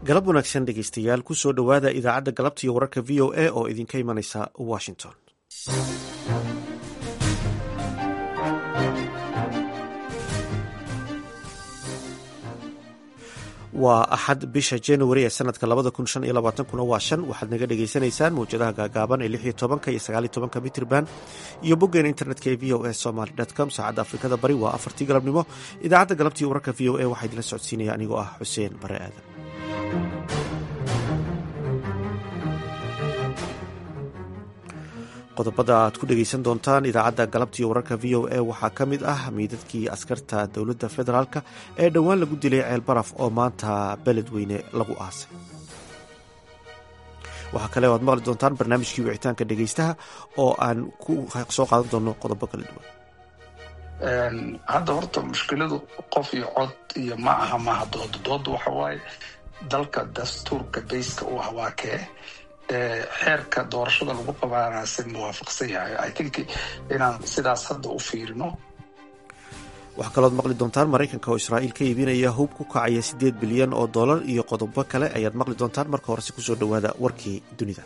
galab wanaagsan dhegeystayaal kusoo dhowaada idaacadda galabta iyo wararka v o a oo idinka imanaysa washington waa axad bisha januari ee sanadka labada kun shan iyo labaatankuna waa shan waxaad naga dhagaysanaysaan mawjadaha gaagaaban ee lix iyo tobanka iyo sagaal iyo tobanka mitrban iyo boggeena internetka ee v o a somaly com saacadda afrikada bari waa afartii galabnimo idaacadda galabta iyo wararka v o a waxaa idinla socodsiinaya anigoo ah xuseen bare aadan qodobada aad ku dhegeysan doontaan idaacadda galabta iyo wararka v o a waxaa ka mid ah miidadkii askarta dowladda federaalk ee dhowaan lagu dilay ceel baraf oo maanta beledweyne lagu aasay waxaa kale o aad maqli doontaan barnaamijkii wicitaanka dhegeystaha oo aan ku soo qaadan doono qodobo kala duwan hadda horta mushkiladu qof iyo cod iyo ma aha maaha dooda dooda waxa waaye dalka dastuurka bayska u ah waa kee xeerka doorashada lagu qabaana si muwaafaqsan yahay i think inaan sidaas hadda u fiirino waxaa kalooad maqli doontaan maraykanka oo israa'iil ka iibinaya hub ku kacaya siddeed bilyan oo dollar iyo qodobo kale ayaad maqli doontaan marka horese kusoo dhowaada warkii dunida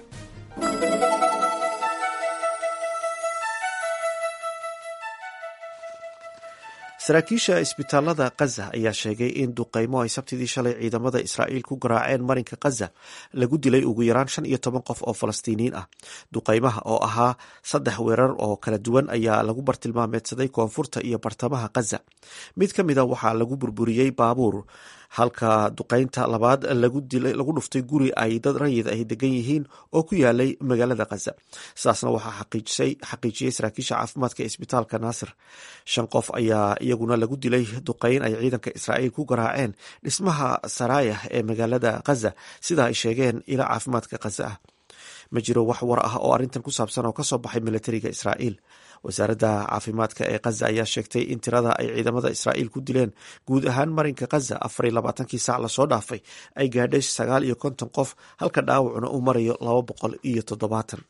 saraakiisha isbitaalada khaza ayaa sheegay in duqeymo ay sabtidii shalay ciidamada israa'iil ku garaaceen marinka khaza lagu dilay ugu yaraan shan iyo toban qof oo falastiiniyiin ah duqeymaha oo ahaa saddex weerar oo kala duwan ayaa lagu bartilmaameedsaday koonfurta iyo bartamaha khaza mid ka mida waxaa lagu burburiyey baabuur halka duqeynta labaad lagu dhuftay guri ay dad rayid ay degan yihiin oo ku yaalay magaalada khaza sidaasna waxaa xaqiijiyey saraakiisha caafimaadka ee isbitaalka naasir shan qof ayaa iyaguna lagu dilay duqeyn ay ciidanka israa'iil ku garaaceen dhismaha saraayah ee magaalada khaza sida ay sheegeen ila caafimaadka khaza ah ma jiro wax war ah oo arrintan ku saabsan oo kasoo baxay militariga israa'iil wasaaradda caafimaadka ee khaza ayaa sheegtay in tirada ay ciidamada israa'iil ku dileen guud ahaan marinka khaza afar iyo labaatankii saac lasoo dhaafay ay gaadhay sagaal iyo konton qof halka dhaawacuna uu marayo laba boqol iyo toddobaatan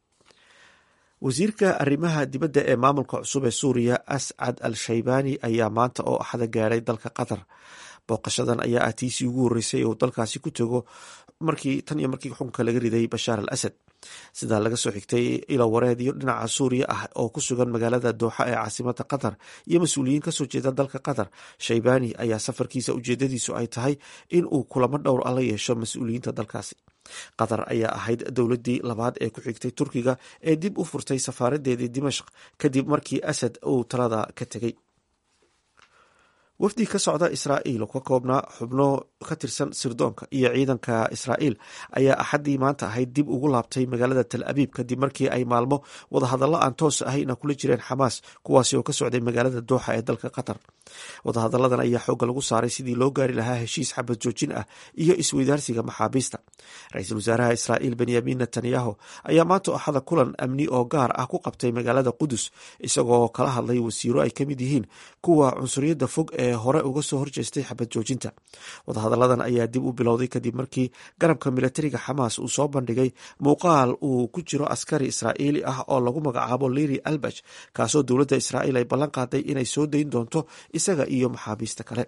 wasiirka arrimaha dibadda ee maamulka cusub ee suuriya ascad al shaybani ayaa maanta oo axada gaadhay dalka qatar booqashadan ayaa ah tiisii ugu horreysay uu dalkaasi ku tego markii tan iyo markii xukunka laga riday bashaar al asad sidaa laga soo xigtay ilo wareedyo dhinaca suuriya ah oo ku sugan magaalada dooxa ee caasimada qatar iyo mas-uuliyiin kasoo jeeda dalka qatar shaybani ayaa safarkiisa ujeedadiisu ay tahay in uu kulamo dhowr a la yeesho mas-uuliyiinta dalkaasi qatar ayaa ahayd dowladii labaad ee ku xigtay turkiga ee dib u furtay safaaradeedii dimashq kadib markii asad uu talada ka tegey wafdi ka socda israa'iil oo ka koobnaa xubno ka tirsan sirdoonka iyo ciidanka israa'iil ayaa axaddii maanta ahayd dib ugu laabtay magaalada tal abiib kadib markii ay maalmo wadahadallo aan toos ahayna kula jireen xamaas kuwaasi oo ka socday magaalada dooxa ee dalka qatar wadahadalladan ayaa xoogga lagu saaray sidii loo gaari lahaa heshiis xabad joojin ah iyo isweydaarsiga maxaabiista ra-iisul wasaaraha israa'iil benyamin netanyahu ayaa maanta axada kulan amni oo gaar ah ku qabtay magaalada qudus isagoo kala hadlay wasiiro ay ka mid yihiin kuwa cunsuriyadda fog ee hore uga soo horjeestay xabad joojinta wadahadalladan ayaa dib u bilowday kadib markii garabka militariga xamaas uu soo bandhigay muuqaal uu ku jiro askari israa'iili ah oo lagu magacaabo liri albaj kaasoo dowladda israa'iil ay ballan qaaday inay soo dayn doonto isaga iyo maxaabiista kale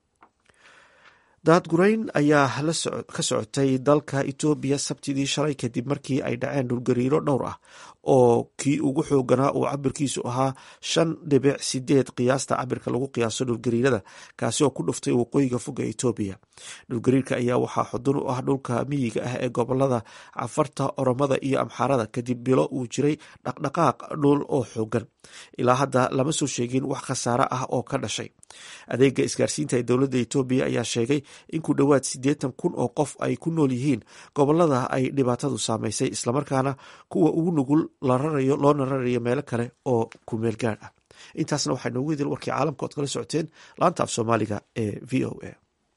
daadgurayn ayaa ka socotay dalka etoobiya sabtidii shalay kadib markii ay dhaceen dhulgariiro dhowr ah oo kii ugu xooganaa uu cabirkiisu ahaa shan dhibic sideed qiyaasta cabirka lagu qiyaaso dhulgariirada kaasi oo ku dhuftay waqooyiga foga etoobiya dhulgariirka ayaa waxaa xudun u ah dhulka miyiga ah ee gobolada cafarta oromada iyo amxaarada kadib bilo uu jiray dhaqdhaqaaq dhul oo xoogan ilaa hadda lama soo sheegin wax khasaare ah oo ka dhashay adeega isgaarsiinta ee dowladda etoobiya ayaa sheegay in ku dhowaad siddeetan kun oo qof ay ku nool yihiin gobolada ay dhibaatadu saamaysay islamarkaana kuwa ugu nugul loona rarayo meelo kale oo ku meel gaadh ah intaasna waxaa noogu idil warkii caalamka ood kala socoteen laanta af soomaaliga ee v o a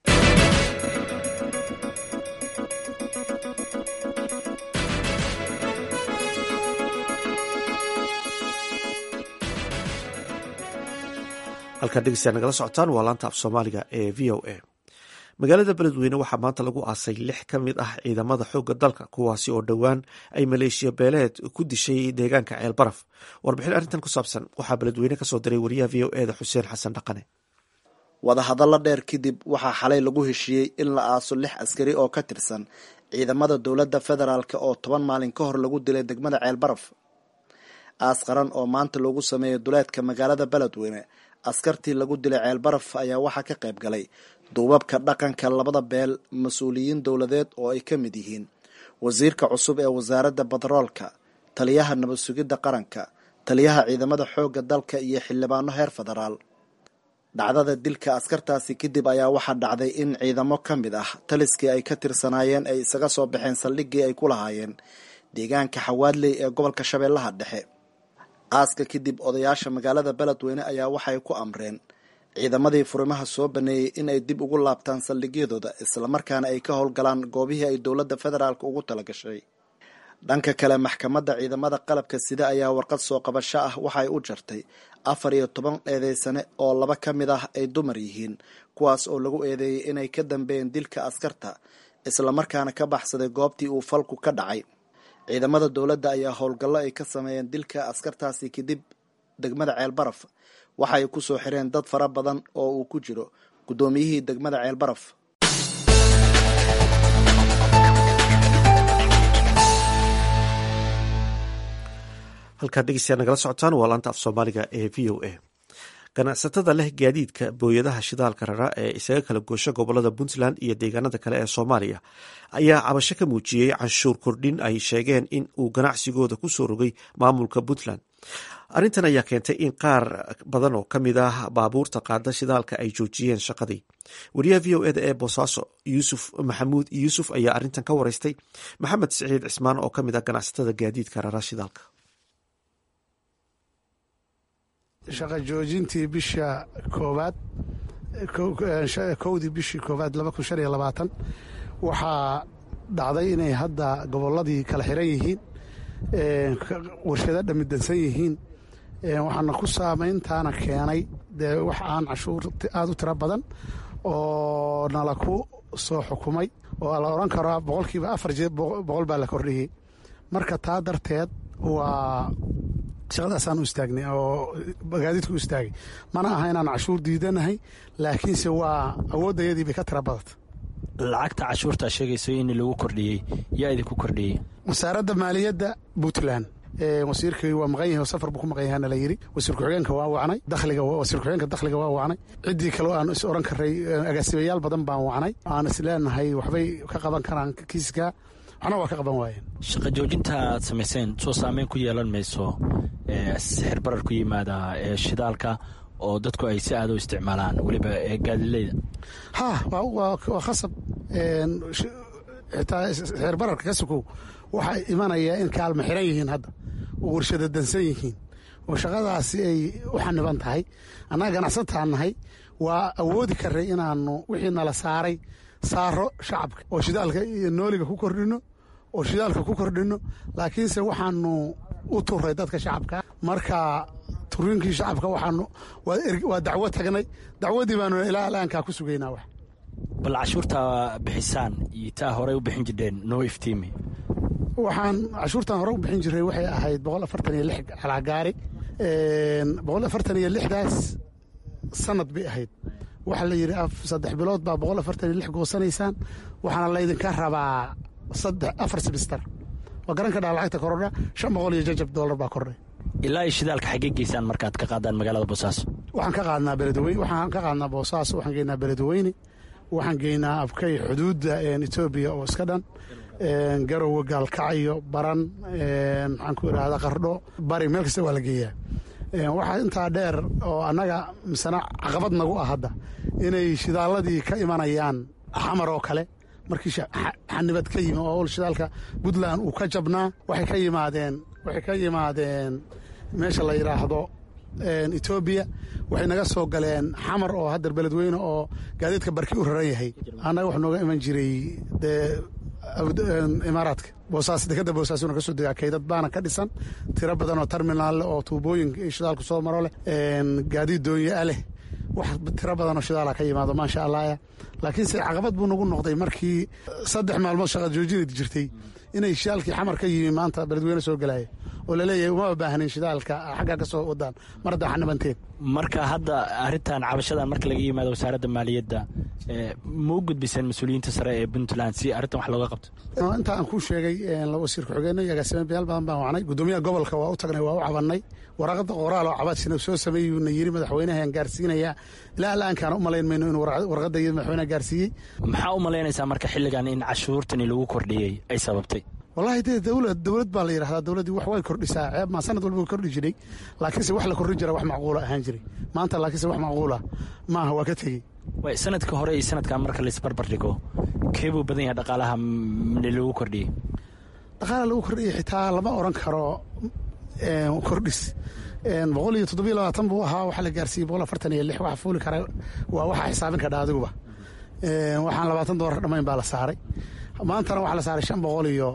halkaan dhegeystayaa nagala socotaan waa laanta af soomaaliga ee v o a magaalada beledweyne waxaa maanta lagu aasay lix ka mid ah ciidamada xoogga dalka kuwaasi oo dhowaan ay maleeshiya beeleed ku dishay deegaanka ceel baraf warbixin arrintan ku saabsan waxaa beledweyne kasoo diray wariyaha v o eda xuseen xasan dhaqane wadahadallo dheer kadib waxaa xalay lagu heshiiyey in la aaso lix askari oo ka tirsan ciidamada dowladda federaalk oo toban maalin ka hor lagu dilay degmada ceelbaraf aas qaran oo maanta loogu sameeyey duleedka magaalada beledweyne askartii lagu dilay ceelbaraf ayaa waxaa ka qayb galay duubabka dhaqanka labada beel mas-uuliyiin dowladeed oo ay ka mid yihiin wasiirka cusub ee wasaaradda batroolka taliyaha nabad sugidda qaranka taliyaha ciidamada xoogga dalka iyo xildhibaano heer federaal dhacdada dilka askartaasi kadib ayaa waxaa dhacday in ciidamo ka mid ah taliskii ay ka tirsanaayeen ay isaga soo baxeen saldhiggii ay ku lahaayeen deegaanka xawaadley ee gobolka shabeellaha dhexe aaska kadib odayaasha magaalada beledweyne ayaa waxay ku amreen ciidamadii furimaha soo baneeyey in ay dib ugu laabtaan saldhigyadooda islamarkaana ay ka howlgalaan goobihii ay dowladda federaalk ugu talagashay dhanka kale maxkamadda ciidamada qalabka sida ayaa warqad soo qabasho ah waxay u jartay afar iyo toban eedeysane oo laba ka mid ah ay dumar yihiin kuwaas oo lagu eedeeyey inay ka dambeeyeen dilka askarta islamarkaana ka baxsaday goobtii uu falku ka dhacay ciidamada dowladda ayaa howlgallo ay ka sameeyeen dilka askartaasi kadib degmada ceelbaraf waxa ay ku soo xireen dad fara badan oo uu ku jiro guddoomiyihii degmada ceelbaraf halkaad dhegeystayaa nagala socotaan waa laanta af soomaaliga ee v o a ganacsatada leh gaadiidka booyadaha shidaalka rara ee isaga kala goosha gobolada puntland iyo deegaanada kale ee soomaaliya ayaa cabasho ka muujiyey canshuur kordhin ay sheegeen in uu ganacsigooda ku soo rogay maamulka puntland arrintan ayaa keentay in qaar badan oo ka mid ah baabuurta qaada shidaalka ay joojiyeen shaqadii wariyaha v o eda ee boosaaso yuusuf maxamuud yuusuf ayaa arrintan ka wareystay maxamed siciid cismaan oo ka mid ah ganacsatada gaadiidka rara shidaalka shaqa joojintii bisha koowaad kowdii bishii koowaad laba kun shan iyo labaatan waxaa dhacday inay hadda gobolladii kala xiran yihiin warshado dhamidansan yihiin waxaana ku saamayntaana keenay dee wax aan cashuur aada u tiro badan oo nala ku soo xukumay oo la odhan karaa boqolkiiba afar jee boqol baa la kordhiyey marka taa darteed waa shaqadaasaan u istaagnay oo gaadiidku u istaagay mana aha inaan cashuur diidanahay laakiinse waa awooddayadii bay ka tira badata lacagta cashuurtaa sheegayso in lagu kordhiyey yaa idinku kordhiyey wasaaradda maaliyadda puntland wasiirkii waa maqan yahay oo safar buu ku maqan yahaana la yidhi wasiir ku-xigeenka waa wacnay dakhliga wasiir ku-xigeenka dakhliga waa wacnay ciddii kale aan is odhan karay agaasibayaal badan baan wacnay aan is leenahay waxbay ka qaban karaan kiiska waxna waa ka qaban waayeen shaqa joojinta aad samayseen soo saameyn ku yeelan mayso sixir barar ku yimaada shidaalka oo dadku ay si aada u isticmaalaan weliba gaadileyda ha waa khasab xitaa sixir bararka ka sukow waxaa imanaya in kaalma xiran yihiin hadda oo warshada dansan yihiin oo shaqadaasi ay u xaniban tahay annaga ganacsataan nahay waa awoodi karay inaanu wixii nala saaray saaro shacabka oo shidaalka iyo nooliga ku kordhino oo shidaalka ku kordhino laakiinse waxaanu u turay dadka shacabka marka turiinkii shacabka waxaanu waa dacwo tagnay dacwadii baanu ilaa alaankaa ku sugaynaa wax bal cashuurtaa bixisaan iyo taa horey u bixin jireen noo iftiimi waxaan cashuurtan hore u bixin jiray waxay ahayd boqol afartan iyo lix calaagaari boqol afartan iyo lixdaas sanad bay ahayd waxaa la yidhi saddex bilood baa boqol afartan iyo lix goosanaysaan waxaana laydinka rabaa saddex afar simister waa garan ka dhaa lacagta korodha shan boqol iyo jajab doolar baa kordhay ilaa iyo shidaalka xaggee geysaan markaad ka qaadaan magaalada boosaaso waxaan ka qaadnaa beledweyne waxaan ka qaadnaa boosaaso waxaan geynaa beledweyne waxaan geynaa abkay xuduudda etoobiya oo iska dhan garowe gaalkacyo baran maxaan ku idhahda qardho bari meel kasta waa la geeyaa waxaa intaa dheer oo annaga misena caqabad nagu ah hadda inay shidaalladii ka imanayaan xamar oo kale markii xanibad ka yimi oo shidaalka puntland uu ka jabnaa waxay ka yimaadeen waxay ka yimaadeen meesha la yidhaahdo etoobiya waxay naga soo galeen xamar oo haddar beledweyne oo gaadiidka barki u raran yahay annaga wax nooga iman jiray dee imaaraadka boosaas dekadda boosaasuna ka soo degaa kaydad baana ka dhisan tiro badan oo terminaal leh oo tuubooyin shidaalku soo maro leh gaadiid doonyaa leh wax tiro badanoo shidaala ka yimaado maasha allahya laakiinse caqabad buu nagu noqday markii saddex maalmood shaqa joojinad jirtay inay shidaalkii xamar ka yimi maanta beledweyne soo gelaya oo laleeyahay uma baahnin shidaalka xaggaa ka soo wadaan mar hadda xanabanteen marka hadda arrintan cabashadan marka laga yimaado wasaaradda maaliyadda ma u gudbiseen mas-uuliyiinta sare ee puntland si arrintan wax looga qabto inta aan kuu sheegay wasiir ku-xigeenno iyo agaasimayaal badan baan wacnay guddoomiyaha gobolka waa u tagnay waa u cabannay waraaqada qoraal oo cabaadshina soo sameeyuuna yiri madaxweynahan gaarsiinaya ilaa alaankaan u malayn mayno inuu warqadda iyo madaxweynaha gaarsiiyey maxaa u malaynaysaa marka xilligan in cashuurtani lagu kordhiyey ay sababtay wallahi dee dowlad dowlad baa la yidhahdaa dowladdii wax way kordhisaa ceeb maa sanad walba way kordhi jiray laakiinse wax la kordhin jira wax macquula ahaan jiray maanta laakiinse wax macquula maaha waa ka tegey way sanadka hore iyo sanadkan marka laisbarbar dhigo keebuu badan yahay dhaqaalaha lagu kordhiyey dhaqaalaha lagu kordhiyey xitaa lama oran karo kordhis boqol iyo toddobiyo labaatan buu ahaa waxaa la gaarsiiyey boqol afartan iyo lix waxa fuuli kara waa waxa xisaabin kadha adiguba waxaan labaatan doolar dhammayn baa la saaray maantana waxaa la saaray shan boqol iyo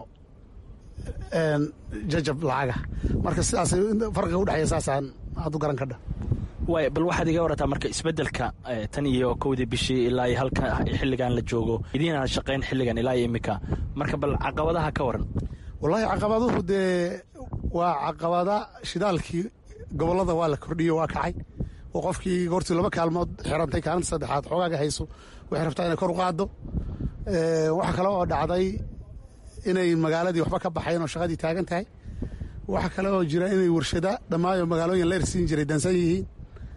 jajab lacaga marka sidaas farqiga udhexeeya saasaan aad u garan kadha waay bal waxaad iga warataa marka isbeddelka tan iyo kowdii bishii ilaa iyo halka xilligan la joogo idiinaan shaqayn xilligan ilaa iyo iminka marka bal caqabadaha ka waran wallaahi caqabaduhu dee waa caqabada shidaalkii gobollada waa la kordhiyo waa kacay oo qofkii goortii laba kaalmood xirantay kaalinta saddexaad xoogaaga hayso waxay rabtaa inay kor u qaaddo waxa kale oo dhacday inay magaaladii waxba ka baxayn oo shaqadii taagan tahay waxa kale oo jira inay warshada dhammaayo magaalooyin leer siin jiray dansan yihiin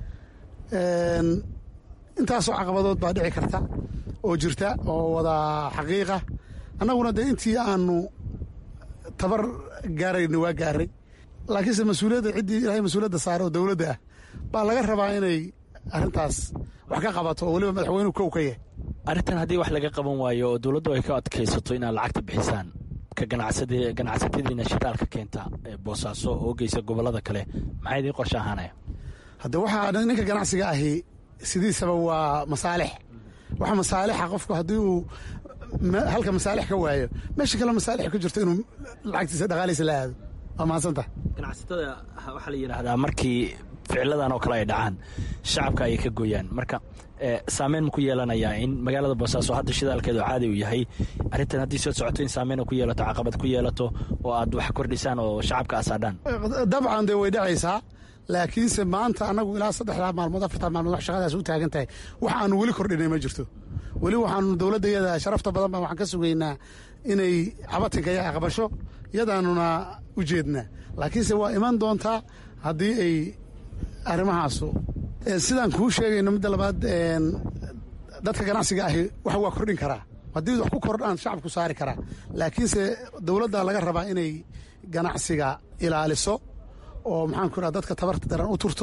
intaasoo caqabadood baa dhici karta oo jirta oo wada xaqiiqa annaguna dee intii aanu tabar gaarayna waa gaaray laakiinse mas-uuliyadda ciddii ilahay mas-uuliyadda saare oo dowladda ah baa laga rabaa inay arrintaas wax ka qabato oo weliba madaxweynuhu kow ka yahay arrintan haddii wax laga qaban waayo oo dowladdu ay ka adkaysato inaad lacagta bixisaan ka ganacsatadiina shidaalka keenta boosaaso oo geysa gobollada kale maxaa idiin qorshe ahaanaya hadde waxaa ninka ganacsiga ahi sidiisaba waa masaalix waxa masaalixa qofku haddii uu halka masaalix ka waayo meesha kale masaalix ka jirto inuu lacagtiisa dhaqaaliisa la aado waa mahadsanta ganacsatada waxaa la yidhaahdaa markii ficiladan oo kale ay dhacaan shacabka ayay ka gooyaan marka saameyn ma ku yeelanayaa in magaalada boosaaso hadda shidaalkeedu caadi uu yahay arrintan haddii soo socoto in saameyn ku yeelato caqabad ku yeelato oo aad wax kordhisaan oo shacabka asaadhaan dabcan dee way dhacaysaa laakiinse maanta annagu ilaa saddexdaa maalmood afartaa maalmood wax shaqadaas u taagan tahay wax aanu weli kordhinay ma jirto weli waxaanu dowladda yada sharafta badan baan waxaan ka sugaynaa inay cabatinka ya aqbasho yadaanuna u jeednaa laakiinse waa iman doontaa haddii ay arrimahaasu sidaan kuu sheegayno midda labaad dadka ganacsiga ahi wax waa kordhin karaa haddii wax ku kordhaan shacabku saari karaa laakiinse dowladda laga rabaa inay ganacsiga ilaaliso oo maxaan ku raha dadka tabarta daran u turto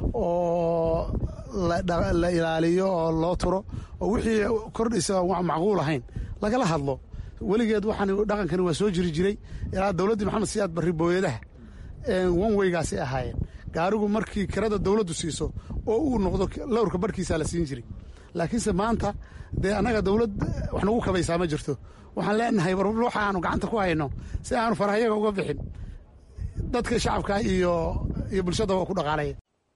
oo la ilaaliyo oo loo turo oo wixii kordhaysa wa macquul ahayn lagala hadlo weligeed waxaan dhaqankani waa soo jiri jiray ilaa dowladdii maxamed siyaad barri booyadaha wanweygaasay ahaayeen gaarigu markii kirada dowladdu siiso oo uu noqdo lowrka barhkiisaa la siin jiray laakiinse maanta dee annaga dowlad wax nagu kabaysaa ma jirto waxaan leenahay war waxa aanu gacanta ku hayno si aanu farahayaga uga bixin dadka shacabka iyo iyo bulshada waa ku dhaqaalaya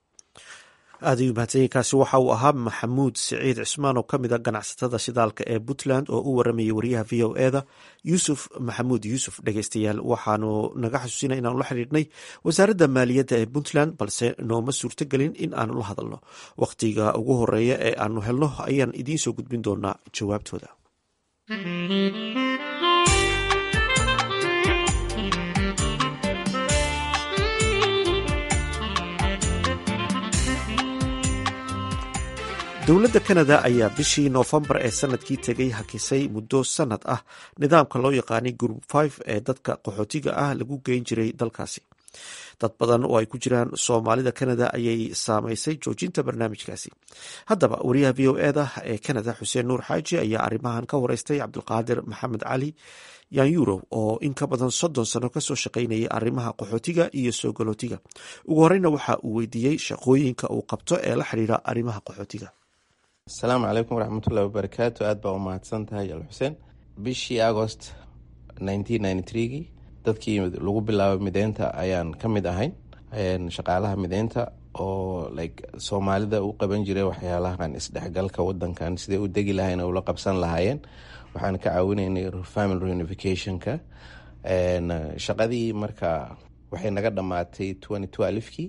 aad ayuu mahadsanyiinkaasi waxa uu ahaa maxamuud siciid cismaan oo ka mid a ganacsatada shidaalka ee puntland oo u waramayay wariyaha v o eda yuusuf maxamuud yuusuf dhegeystayaal waxaanu naga xasuusinay inaanu la xidhiidhnay wasaaradda maaliyadda ee puntland balse nooma suurtogelin in aanu la hadalno wakhtiga ugu horeeya ee aanu helno ayaan idiin soo gudbin doonaa jawaabtooda dowladda kanada ayaa bishii noofembar ee sanadkii tegay hakisay muddo sanad ah nidaamka loo yaqaanay group five ee dadka qaxootiga ah lagu geyn jiray dalkaasi dad badan oo ay ku jiraan soomaalida kanada ayay saameysay joojinta barnaamijkaasi haddaba wariyaha v o eda ee kanada xuseen nuur xaaji ayaa arrimahan ka wareystay cabdulqaadir maxamed cali yanyurow oo in ka badan soddon sano kasoo shaqaynayay arrimaha qaxootiga iyo soo galootiga ugu horeyna waxa uu weydiiyey shaqooyinka uu qabto ee la xidhiira arrimaha qaxootiga asalaamu calaykum waraxmatullahi wabarakaatu aad baa u mahadsan tahay al xuseen bishii agost gii dadkii lagu bilaabay mideynta ayaan ka mid ahayn shaqaalaha mideynta oo like soomaalida u qaban jiray waxyaalahan isdhexgalka wadankan siday u degi lahayn ula qabsan lahaayeen waxaan ka caawinaynay family reunificationka shaqadii marka waxay naga dhammaatay kii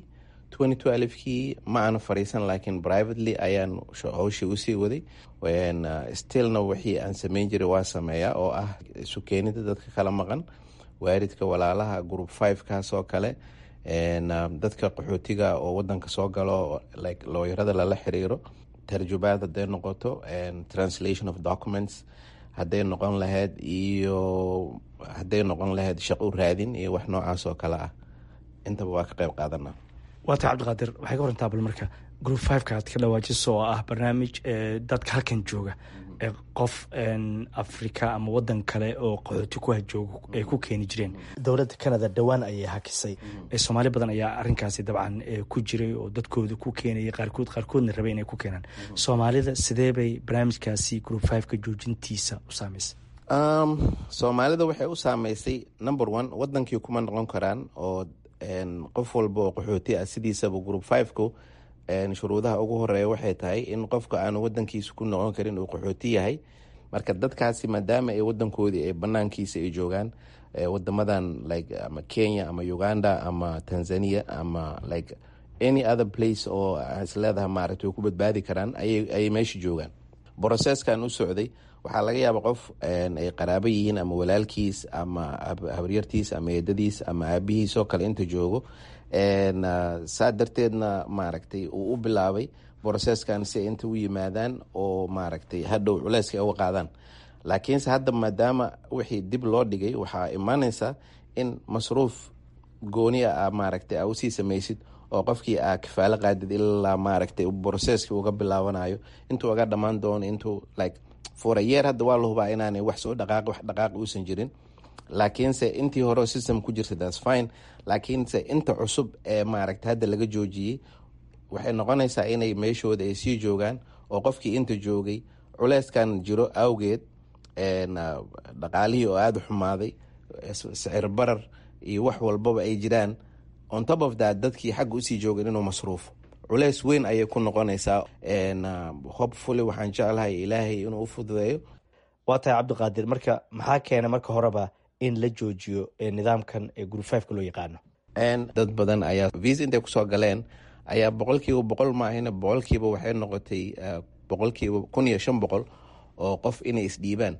kii ma aanu fariisan laakiin privately ayaan howshii usii waday stillna wixii aan sameyn jiray waa sameeyaa oo ah isu keenida dadka kala maqan waaridka walaalaha group five kaas oo kale dadka qaxootiga oo wadanka soo galo like looyarada lala xiriiro tarjubaad hadday noqoto translation of documents hadday noqon lahayd iyo hadday noqon lahayd shaqo raadin iyo wax noocaas oo kale ah intaba waa ka qayb qaadana waata cabdiqaadir waxay ka warantaa bal marka group fiveka aad ka dhawaajiso oo ah barnaamij dadka halkan jooga qof africa ama wadan kale oo qaxooti ku hajoogo ay ku keeni jireen dowladda canada dhowaan ayay hakisay soomaali badan ayaa arinkaasi dabcan ku jiray oo dadkooda ku keenayay qaarkood qaarkoodna rabay inay ku keenaan soomaalida sidee bay barnaamijkaasi group fiveka joojintiisa u saameysay soomaalida waxay u saameysay number one wadankii kuma noqon karaan oo qof walba oo qaxooti ah sidiisaba group fiveku shuruudaha ugu horeeya waxay tahay in qofka aanu wadankiisa ku noqon karin uu qaxooti yahay marka dadkaasi maadaama ay wadankoodii ay banaankiisa ay joogaan wadamadan like ama kenya ama uganda ama tanzania ama like any other place oo isleedaha maaragta way ku badbaadi karaan ayay meesha joogaan brocesskan u socday waxaa laga yaaba qof ay qaraabo yihiin ama walaalkiis ama habaryartiis ama eedadiis ama aabihiis oo kale inta joogo saa darteedna maaragtay uu u bilaabay brocesskan si ay inta u yimaadaan oo maaragtay hadhow culeyska ay uga qaadaan laakiinse hadda maadaama wixii dib loo dhigay waxaa imaaneysa in masruuf gooni a maaragtay a usii samaysid oo qofkii aa kafaalo qaadid ilaa maaragtay brocesski uga bilaabanayo intuu uga dhammaan doono intuu like for a year hadda waa la hubaa inaanay wax soo dhaqaaq wax dhaqaaq uusan jirin laakiinse intii hore system ku jirta thats fine laakiinse inta cusub ee maaragta hadda laga joojiyey waxay noqonaysaa inay meeshooda ay sii joogaan oo qofkii inta joogay culeyskan jiro awgeed dhaqaalihii oo aada u xumaaday sicir barar iyo wax walbaba ay jiraan on top of that dadkii xagga usii joogeen inuu masruufo culeys weyn ayay ku noqonaysaa hopefully waxaan jeclahay ilaahay inuu u fududeeyo waa tahay cabdiqaadir marka maxaa keena marka horeba in la joojiyo nidaamkan ee group fiveka loo yaqaano dad badan ayaa visa intay kusoo galeen ayaa boqolkiiba boqol maahina boqolkiiba waxay noqotay boqolkiiba kun iyo shan boqol oo qof inay isdhiibaan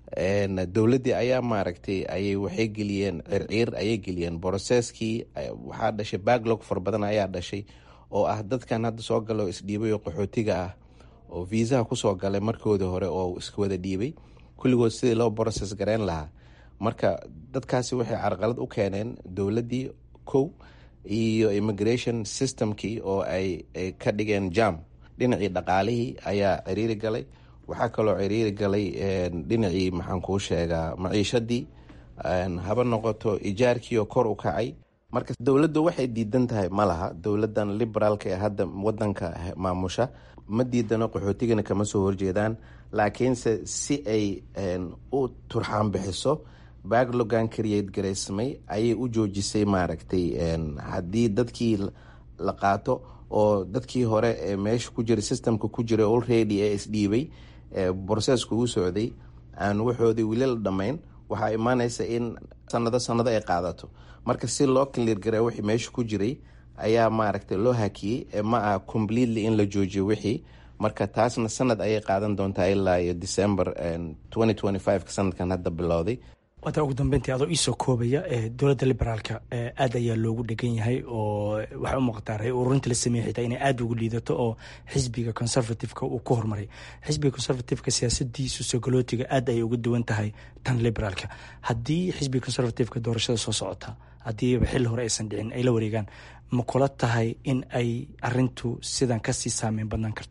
dowladdii ayaa maaragtay ayay waxay geliyeen circiir ayay geliyeen brocesskii waxaa dhashay backlog fara badan ayaa dhashay oo ah dadkan hadda soo galo isdhiibay oo qaxootiga ah oo viisaha kusoo galay markoodii hore oo iska wada dhiibay kulligood sidii loo brocess gareyn lahaa marka dadkaasi waxay carqalad u keeneen dowladdii kow iyo immigration systemkii oo ay ka dhigeen jam dhinacii dhaqaalihii ayaa ciriiri galay waxaa kaloo ciriiri galay dhinacii maxaan kuu sheegaa maciishadii haba noqoto ijaarkiioo kor u kacay marka dowladdu waxay diidan tahay ma laha dowladan liberaalka ee hadda wadanka maamusha ma diidano qaxootigana kama soo horjeedaan laakiinse si ay u turxaan bixiso backlogan create garaysmay ayay u joojisay maaragtay haddii dadkii la qaato oo dadkii hore ee meesha ku jira systemka ku jira already ee isdhiibay brocesska uu socday aan waxoodii weli la dhammayn waxaa imaanaysa in sanado sanado ay qaadato marka si loo clear garee wixii meesha ku jiray ayaa maaragtay loo hakiyey ma ah completely in la joojiyo wixii marka taasna sanad ayay qaadan doontaa ilaa iyo december ka sanadkan hadda bilowday waata ugu dambeyntii adoo iisoo koobaya dowladda liberaalka aad ayaa loogu dhegan yahay oo waxay u muuqataa ray ururinta la sameeyey xitaa inay aada ugu liidato oo xisbiga conservativeka uu ku horumaray xisbiga conservativeka siyaasadiisu sogolootiga aad ayay uga duwan tahay tan liberaalka haddii xisbiga conservativeka doorashada soo socota haddiiba xilli hore aysan dhicin ay la wareegaan ma kula tahay in ay arintu sidan kasii saameyn badnaan karto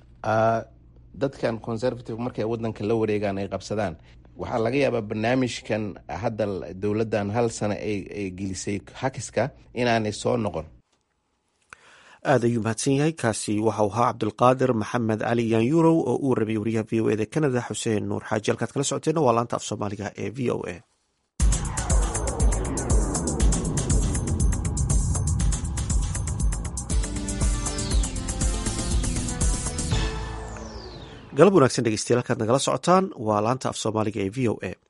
dadkan conservative markay wadanka la wareegaan ay qabsadaan waxaa laga yaabaa barnaamijkan hadda dowladdan hal sano ay gelisay hakiska inaanay soo noqon aad ayuu mahadsan yahay kaasi waxau ahaa cabdulqaadir maxamed cali yanyurow oo uu rabay wariyaha v o eda canada xuseen nuur xaaji halkaad kala socoteena waa laanta af soomaaliga ee v o a galab wanaagsan dhegeystayaal halkaad nagala socotaan waa laanta af soomaaliga ee v o a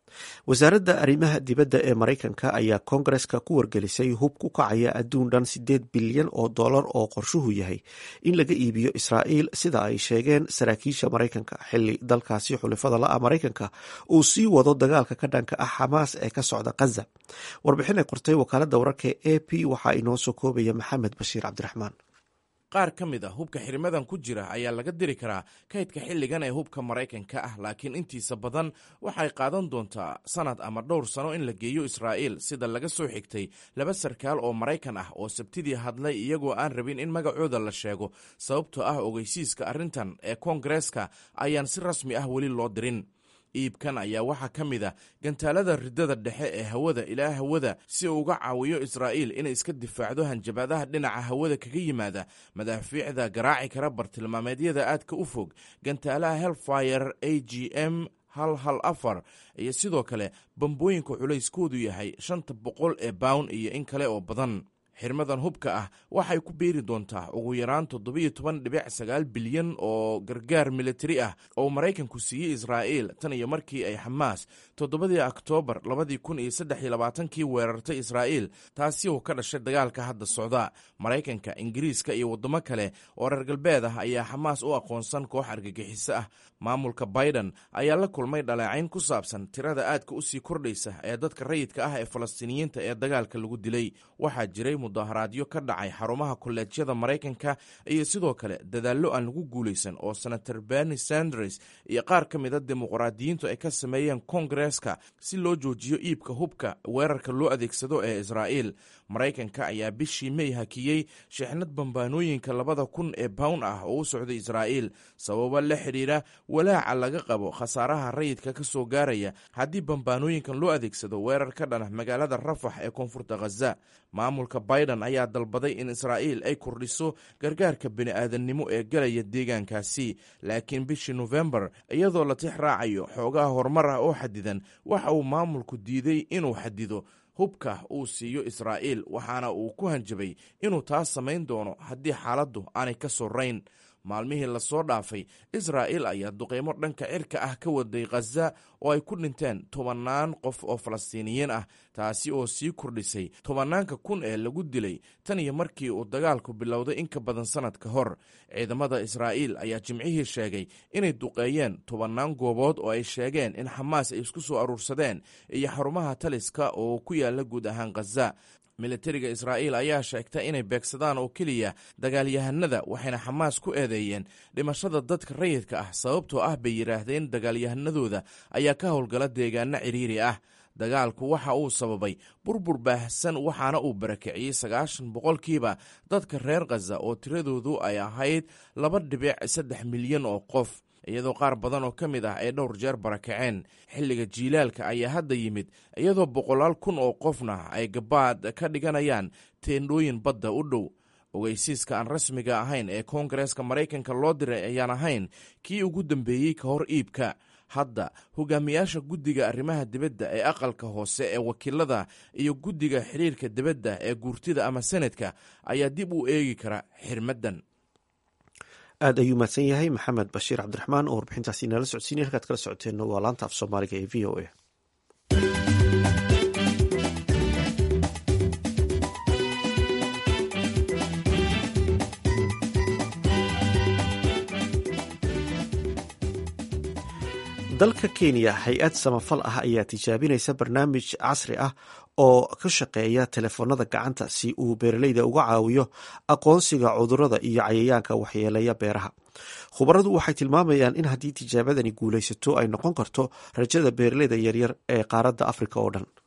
wasaaradda arrimaha dibadda ee maraykanka ayaa koongareska ku wargelisay hub ku kacaya adduun dhan siddeed bilyan oo dollar oo qorshuhu yahay in laga iibiyo israa'iil sida ay sheegeen saraakiisha maraykanka xilli dalkaasi xulifada la-a maraykanka uu sii wado dagaalka ka dhanka ah xamaas ee ka socda khaza warbixin ay qortay wakaaladda wararka e a p waxaa inoo soo koobaya maxamed bashiir cabdiraxmaan qaar ka mid a hubka xirmadan ku jira ayaa laga diri karaa kaydka xilligan ee hubka maraykanka ah laakiin intiisa badan waxay qaadan doontaa sannad ama dhowr sano in la geeyo israa'iil sida laga soo xigtay laba sarkaal oo maraykan ah oo sabtidii hadlay iyagoo aan rabin in magacooda la sheego sababtoo ah ogeysiiska arrintan ee koongareeska ayaan si rasmi ah weli loo dirin iibkan ayaa waxaa ka mid a gantaalada ridada dhexe ee hawada ilaa hawada si uu uga caawiyo israa'iil inay iska difaacdo hanjabaadaha dhinaca hawada kaga yimaada madaafiicda garaaci kara bartilmaameedyada aadka u fog gantaalaha helfire a g m hal hal afar iyo sidoo kale bambooyinka culayskoodu yahay shanta boqol ee bawn iyo in kale oo badan xirmadan hubka ah waxay ku beeri doontaa ugu yaraan toddobiyo toban dhibic sagaal bilyan oo gargaar militari ah oo maraykanku siiyey israa'iil tan iyo markii ay xamaas toddobadii oktoobar labadii kun iyo saddex iyo labaatankii weerartay israa'iil taasi oo ka dhashay dagaalka hadda socda maraykanka ingiriiska iyo waddamo kale oo reer galbeed ah ayaa xamaas u aqoonsan koox argagixiso ah maamulka biden ayaa la kulmay dhaleecayn ku saabsan tirada aadka u sii kordhaysa ee dadka rayidka ah ee falastiiniyiinta ee dagaalka lagu dilay waxaa jiray mudaharaadyo ka dhacay xarumaha kolleejyada maraykanka iyo sidoo kale dadaallo aan lagu guulaysan oo senator berni sanders iyo qaar ka mida dimuqraadiyiintu ay ka sameeyeen koongareeska si loo joojiyo iibka hubka weerarka loo adeegsado ee israa'iil maraykanka ayaa bishii mey hakiyey shixnad bambaanooyinka labada kun ee bawn ah oo u socday israa'iil sababo la xidhiira walaaca laga qabo khasaaraha rayidka ka soo gaaraya haddii bambaanooyinkan loo adeegsado weerar ka dhana magaalada rafax ee koonfurta khaza maamulka biden ayaa dalbaday in israa'iil ay kordhiso gargaarka bini'aadannimo ee galaya deegaankaasi laakiin bishii nofembar iyadoo la tix raacayo xoogaha horumar ah oo xadidan waxa uu maamulku diiday inuu xadido hubka uu siiyo israa'iil waxaana uu ku hanjabay inuu taas samayn doono haddii xaaladdu aanay ka sorayn maalmihii lasoo dhaafay israa'iil ayaa duqeymo dhanka cirka ah ka waday khaza oo ay ku dhinteen tobannaan qof oo falastiiniyiin ah taasi oo sii kordhisay tobannaanka kun ee lagu dilay tan iyo markii uu dagaalku bilowday in ka badan sannad ka hor ciidamada israa'iil ayaa jimcihii sheegay inay duqeeyeen tobannaan goobood oo ay sheegeen in xamaas ay isku soo aruursadeen iyo xarumaha taliska oo ku yaalla guud ahaan khaza militariga israa'iil ayaa sheegta inay beegsadaan oo keliya dagaalyahanada waxayna xamaas ku eedeeyeen dhimashada dadka rayidka ah sababtoo ah bay yidhaahdeen dagaalyahanadooda ayaa ka howlgala deegaano cidhiiri ah dagaalku waxa uu sababay burbur baahsan waxaana uu barakiciyey sagaashan boqolkiiba dadka reer khaza oo tiradoodu ay ahayd laba dhibic saddex milyan oo qof iyadoo qaar badan oo ka mid ah ay dhowr jeer barakaceen xilliga jiilaalka ayaa hadda yimid iyadoo boqolaal kun oo qofna ay gabaad ka dhiganayaan teendhooyin badda u dhow ogeysiiska aan rasmiga ahayn ee koongareeska maraykanka loo diray ayaan ahayn kii ugu dambeeyey ka hor iibka hadda hogaamiyaasha guddiga arrimaha dibadda ee aqalka hoose ee wakiilada iyo guddiga xiriirka dibadda ee guurtida ama senadka ayaa dib u eegi kara xirmaddan aad ayuu mahadsan yahay maxamed bashiir cabdiraxmaan oo warbixintaasi inala socodsiinay halkaad kala socoteenna waa laanta af soomaaliga ee v o a dalka kenya hay-ad samafal ah ayaa tijaabinaysa barnaamij casri ah oo ka shaqeeya telefoonada gacanta si uu beeraleyda uga caawiyo aqoonsiga cudurada iyo cayayaanka waxyeeleeya beeraha khubaradu waxay tilmaamayaan in haddii tijaabadani guulaysato ay noqon karto rajada beeraleyda yaryar ee qaaradda afrika oo dhan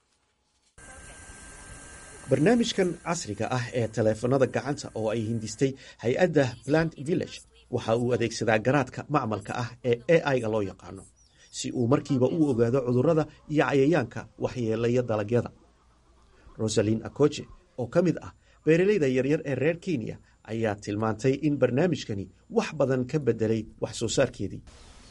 barnaamijkan casriga ah ee teleefanada gacanta oo ay hindistay hay-adda plant village waxa uu adeegsadaa garaadka macmalka ah ee a i-ga loo yaqaano si uu markiiba u ogaado cudurada iyo cayayaanka waxyeelaya dalagyada rosalin akoje oo ka mid ah beeraleyda yaryar ee reer kenya ayaa tilmaantay in barnaamijkani wax badan ka bedelay wax soo saarkeedii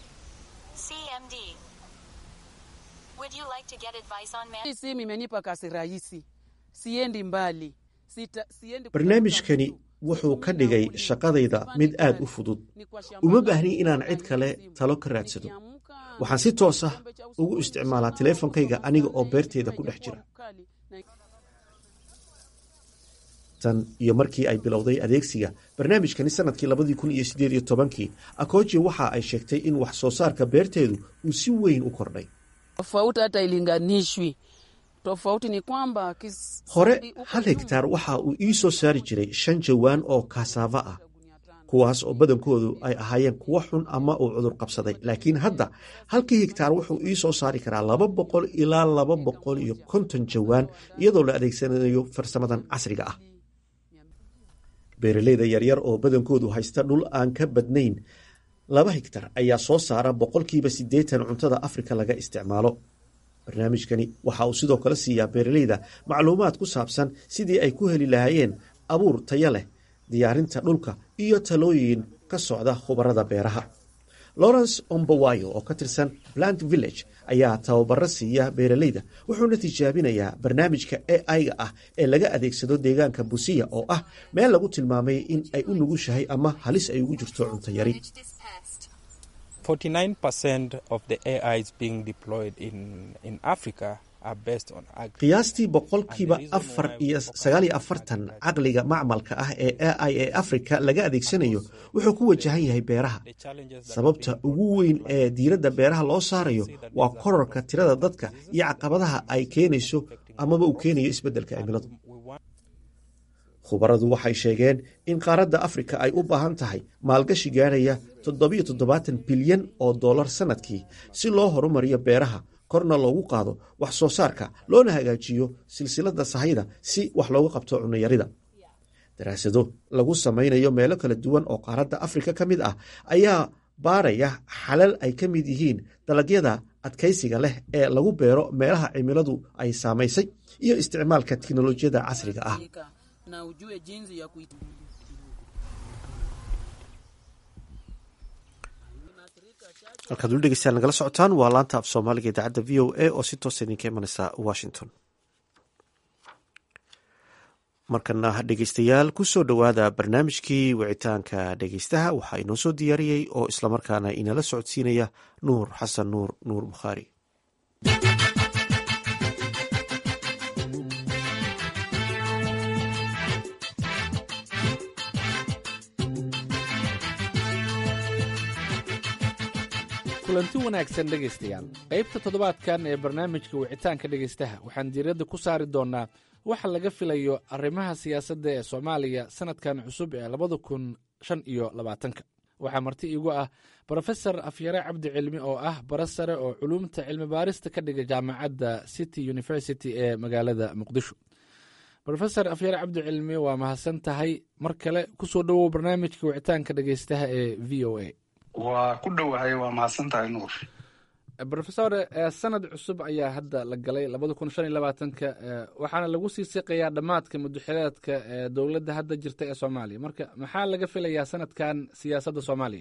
simu imenipa kazi rahisi siendi mbali Sita, siendi barnaamijkani wuxuu ka dhigay shaqadayda mid aad u fudud uma baahni inaan cid kale talo ka raadsado waxaan si toos ah ugu isticmaalaa teleefonkayga aniga oo beerteeda ku dhex jira tan iyo markii ay bilowday adeegsiga barnaamijkani sanadkii labadii kun iyo sideed iyo tobankii akoji waxa ay sheegtay in wax soo saarka beerteedu uu si weyn u kordhay tofauti hata ilinganishwi tofauti ni kwamba kis... hore hal hegtaar waxa uu ii soo saari jiray shan jawaan oo kasaava ah kuwaas oo badankoodu ay ahaayeen kuwo xun ama uu cudur qabsaday laakiin hadda halkii hegtaar wuxuu ii soo saari karaa laba boqol ilaa laba boqol iyo konton jawaan iyadoo la adeegsanayo farsamadan casriga ah beeraleyda yaryar oo badankoodu haysta dhul aan ka badnayn laba hegtar ayaa soo saara boqolkiiba siddeetan cuntada afrika laga isticmaalo barnaamijkani waxa uu sidoo kale siiyaa beeraleyda macluumaad ku saabsan sidii ay ku heli lahaayeen abuur taya leh diyaarinta dhulka iyo talooyin ka socda khubarada beeraha lawrence ombawayo oo ka tirsan plant village ayaa tababaro siiya beeraleyda wuxuuna tijaabinayaa barnaamijka a i-ga ah ee laga adeegsado deegaanka busiya oo ah meel lagu tilmaamay in ay u nugushahay ama halis ay ugu jirto cunto yari qiyaastii boqolkiiba afar iyo sagaal iyo afartan caqliga macmalka ah ee a i ee afrika laga adeegsanayo wuxuu ku wajahan yahay beeraha sababta ugu weyn ee diiradda beeraha loo saarayo waa korarka tirada dadka iyo caqabadaha ay keenayso amaba uu keenayo isbeddelka cimiladu khubaradu waxay sheegeen in qaaradda afrika ay u baahan tahay maalgashi gaarhaya toddobiyo toddobaatan bilyan oo dollar sannadkii si loo horumariyo beeraha korna loogu qaado wax soo saarka loona hagaajiyo silsiladda sahayda si wax looga qabto cunayarida daraasado lagu samaynayo meelo kala duwan oo qaaradda afrika ka mid ah ayaa baaraya xalal ay ka mid yihiin dalagyada adkaysiga leh ee lagu beero meelaha cimiladu ay saamaysay iyo isticmaalka teknolojiyadda casriga ah halkaad uli dhegeystaan nagala socotaan waa laanta af soomaaliga idaacadda v o a oo si toosa idinka imaneysa washington markana dhegeystayaal kusoo dhowaada barnaamijkii wicitaanka dhegeystaha waxaa inoo soo diyaariyey oo islamarkaana inala socodsiinaya nuur xasan nuur nuur bukhaari kulanti wanaagsan dhegaystayaal qaybta toddobaadkan ee barnaamijka wicitaanka dhegaystaha waxaan diiradda ku saari doonnaa waxa laga filayo arrimaha siyaasadda ee soomaaliya sannadkan cusub ee labada kun shan iyo labaatanka waxaa marti iigu ah brofesor afyare cabdi cilmi oo ah bara sare oo culuumta cilmi baarista ka dhiga jaamacadda city university ee magaalada muqdisho rofesor afyare cabdi cilmi waa mahadsan tahay mar kale kusoo dhowow barnaamijka wicitaanka dhegaystaha ee v o a waa ku dhowahay waa mahadsan tahay nuur rofesor sanad cusub ayaa hadda la galay labada kun shan iyo labaatanka waxaana lagu sii siqayaa dhammaadka mudaxileedka dowladda hadda jirta ee soomaaliya marka maxaa laga filayaa sanadkan siyaasadda soomaaliya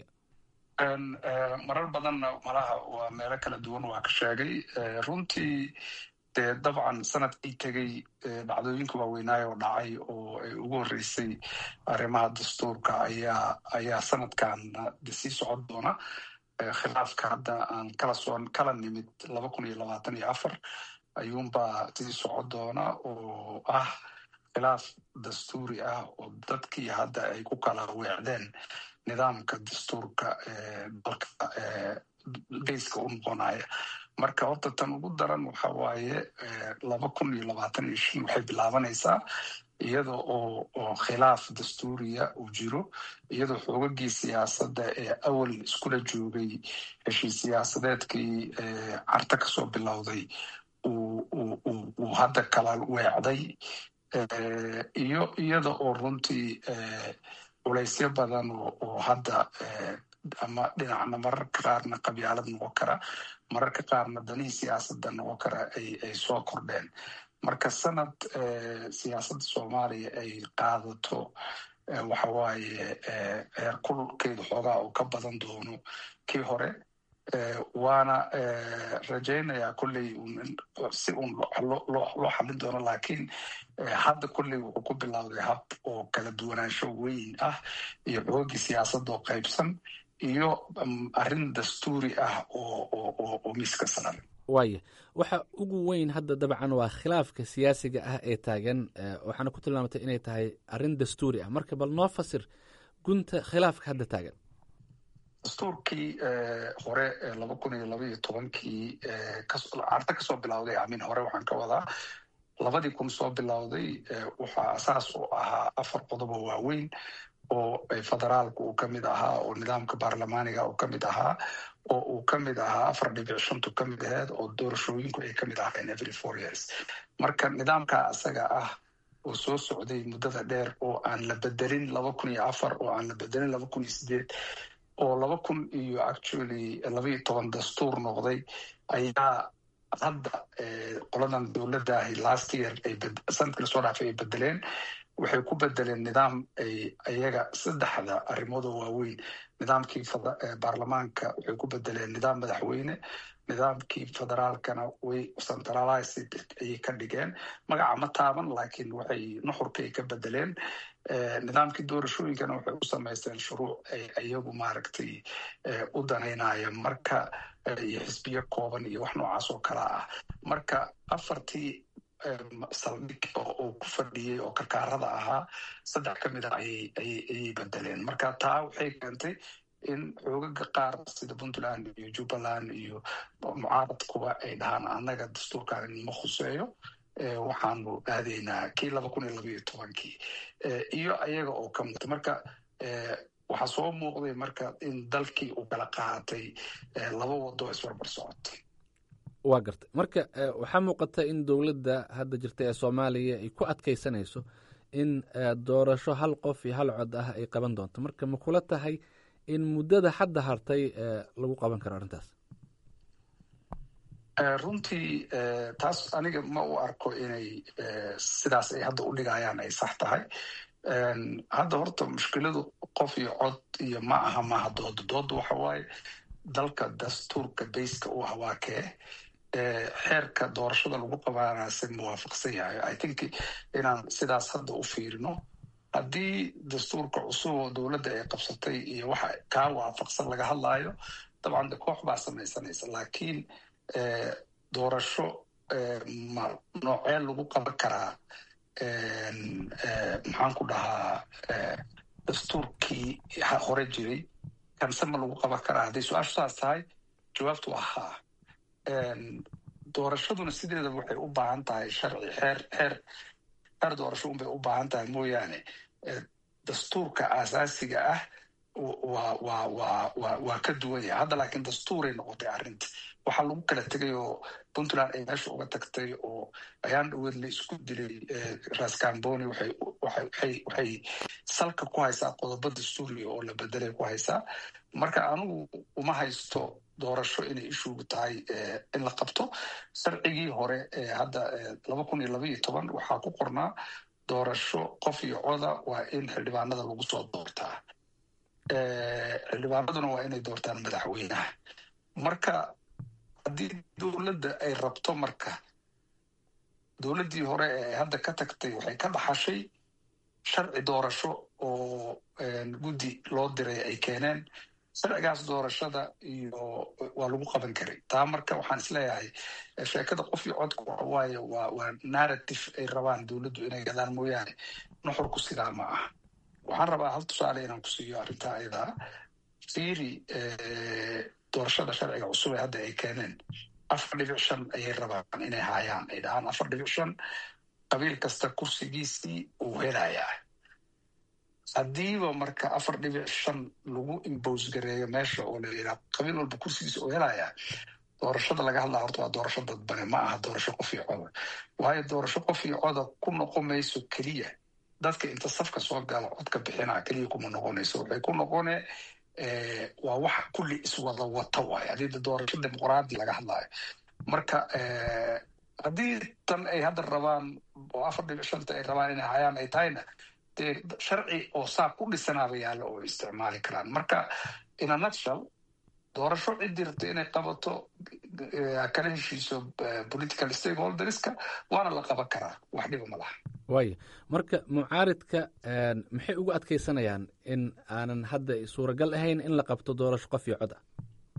marar badanna malaha waa meelo kala duwan waa ka sheegay runtii dee dabcan sanadkii tegey dhacdooyinka waaweynaayo oo dhacay oo ay ugu horreysay arrimaha dastuurka ayaa ayaa sanadkan sii socon doona khilaafka hadda aan kala soo kala nimid laba kun iyo labaatan iyo afar ayuunbaa sii socon doona oo ah khilaaf dastuuri ah oo dadkii hadda ay ku kala weecdeen nidaamka dastuurka dalka geyska u noqonaya marka horta tan ugu daran waxa waaye laba kun iyo labaatan iyo shan waxay bilaabanaysaa iyada oo oo khilaaf dastuuriya uu jiro iyadoo xoogagii siyaasadda ee awal iskula joogay heshii siyaasadeedkii carta kasoo bilowday uu hadda kala weecday iyo iyada oo runtii culaysyo badan oo hadda ama dhinacna mararka qaarna qabyaalad noqon kara mararka qaarna danihii siyaasadda noqon kara ay soo kordheen marka sanad siyaasadda soomaaliya ay qaadato waxa waaye heer kulkeedu xoogaa uu ka badan doono kii hore waana rajaynayaa kolley si uun loo xallin doono laakiin hadda kolley wuxuu ku bilowday hab oo kala duwanaansho weyn ah iyo xoogii siyaasadoo qaybsan iyo arrin dastuuri ah oo miiska saran waaya waxa ugu weyn hadda dabcan waa khilaafka siyaasiga ah ee taagan waxaana ku tilmaamatay inay tahay arrin dastuuri ah marka bal noo fasir gunta khilaafka hadda taagan dastuurkii hore laba kun iyo laba iyo tobankii carta kasoo bilowday amin hore waxaan ka wadaa labadii kun soo bilowday waxaa asaas u ahaa afar qodob oo waaweyn oo federaalku uu ka mid ahaa oo nidaamka baarlamaaniga uu ka mid ahaa oo uu ka mid ahaa afar dhibic shantu ka mid aheed oo doorashooyinku ay ka mid ahayn every four years marka nidaamka asaga ah oo soo socday muddada dheer oo aan la bedelin laba kun iyo afar oo aan la bedelin laba kun iyo sideed oo laba kun iyo actually laba iyo toban dastuur noqday ayaa hadda qoladan dowladaahi last year sanadkii lasoo dhaafay ay bedeleen waxay ku bedeleen nidaam ay iyaga saddexda arrimoodoo waaweyn nidaamkii baarlamaanka waxay ku bedeleen nidaam madaxweyne nidaamkii federaalkana way centralized ayay ka dhigeen magaca ma taaban laakiin waxay nuxurkay ka bedeleen nidaamkii doorashooyinkana waxay u samaysteen shuruuc ay iyagu maaragtay u danaynaya marka iyo xisbiyo kooban iyo wax noocaas oo kala ah marka afartii saldhig oo ku fadhiyey oo karkaarada ahaa saddex ka mid a ayay bedeleen marka taa waxay keentay in xoogaga qaar sida puntland iyo jubbaland iyo mucaaradkuba ay dhahaan annaga dastuurkan ma khuseeyo waxaanu aadaynaa kii laba kun iyo laba iyo tobankii iyo ayaga oo ka mugta marka waxaa soo muuqday marka in dalkii uu kala qaatay laba wado isbarbar socotay waa gartay marka waxaa muuqata in dowladda hadda jirta ee soomaaliya ay ku adkaysanayso in doorasho hal qof iyo hal cod ah ay qaban doonto marka ma kula tahay in muddada hadda hartay lagu qaban karo arrintaas runtii taas aniga ma u arko inay sidaas ay hadda u dhigayaan ay sax tahay hadda horta mushkiladu qof iyo cod iyo ma aha maaha dooda dooda waxa waaye dalka dastuurka bayska u ah waa kee xeerka doorashada lagu qabaanase muwaafaqsan yahay i think inaan sidaas hadda u fiirino haddii dastuurka cusub oo dowladda ay qabsatay iyo waxa kaa waafaqsan laga hadlaayo dabcan de koox baa samaysanaysa laakiin doorasho ma noocee lagu qaban karaa maxaan ku dhahaa dastuurkii hore jiray kanse ma lagu qaban karaa hadday su-aashu saas tahay jawaabtu waa haa doorashaduna sideeda waxay u baahan tahay sharci xeer xeer xeer doorasho unbay u baahan tahay mooyaane dastuurka aasaasiga ah waa waa waa wa waa ka duwan yahay hadda laakiin dastuuray noqotay arrinta waxaa lagu kala tegay oo puntland ay meesha uga tagtay oo ayaan dhaweed la isku dilay rascamboni waxay waxay waxay salka ku haysaa qodobo dastuuriga oo la bedelay ku haysaa marka anigu uma haysto doorasho inay ishuugu tahay in la qabto sharcigii hore ee hadda laba kun iyo laba iyo toban waxaa ku qornaa doorasho qof iyo coda waa in xildhibaanada lagu soo doortaa xildhibaanaduna waa inay doortaan madaxweynaha marka haddii dowladda ay rabto marka dowladdii hore ee hadda ka tagtay waxay ka dhaxashay sharci doorasho oo guddi loo diray ay keeneen sharcigaas doorashada iyo waa lagu qaban karay taa marka waxaan isleeyahay sheekada qof iyo codka waxawaaye waa waa narrative ay rabaan dowladdu inay gadaan mooyaane nuxurku sidaa ma ah waxaan rabaa hal tusaale inaan ku siiyo arrintaa ayadaa fiiri doorashada sharciga cusub ee hadda ay keeneen afar dhibic shan ayay rabaan inay haayaan ay dhahaan afar dhibic shan qabiil kasta kursigiisii uu helayaa haddiiba marka afar dhibic shan lagu imbos gareeyo meesha oo la yidhaha qabiil walba kursigiisa uu helayaa doorashada laga hadlaa horta waa doorasho dadbane ma aha doorasho qof iyo coda waayo doorasho qof iyo coda ku noqon mayso keliya dadka inta safka soo gala codka bixinaa keliya kuma noqonayso waxay ku noqone waa wax kulli iswada wata waayo haddii doorasho dimuqraadi laga hadlaayo marka haddii tan ay hadda rabaan oo afar dhibic shanta ay rabaan inay hayaan ay tahayna dee sharci oo saa ku dhisanaaba yaalla oo isticmaali karaan marka in a nutshell doorasho ciddii rabta inay qabato kala heshiiso political stakeholderska waana la qaban karaa wax dhiba ma laha waaya marka mucaaridka maxay ugu adkeysanayaan in aanan hadda suuragal ahayn in la qabto doorasho qof iyo cod ah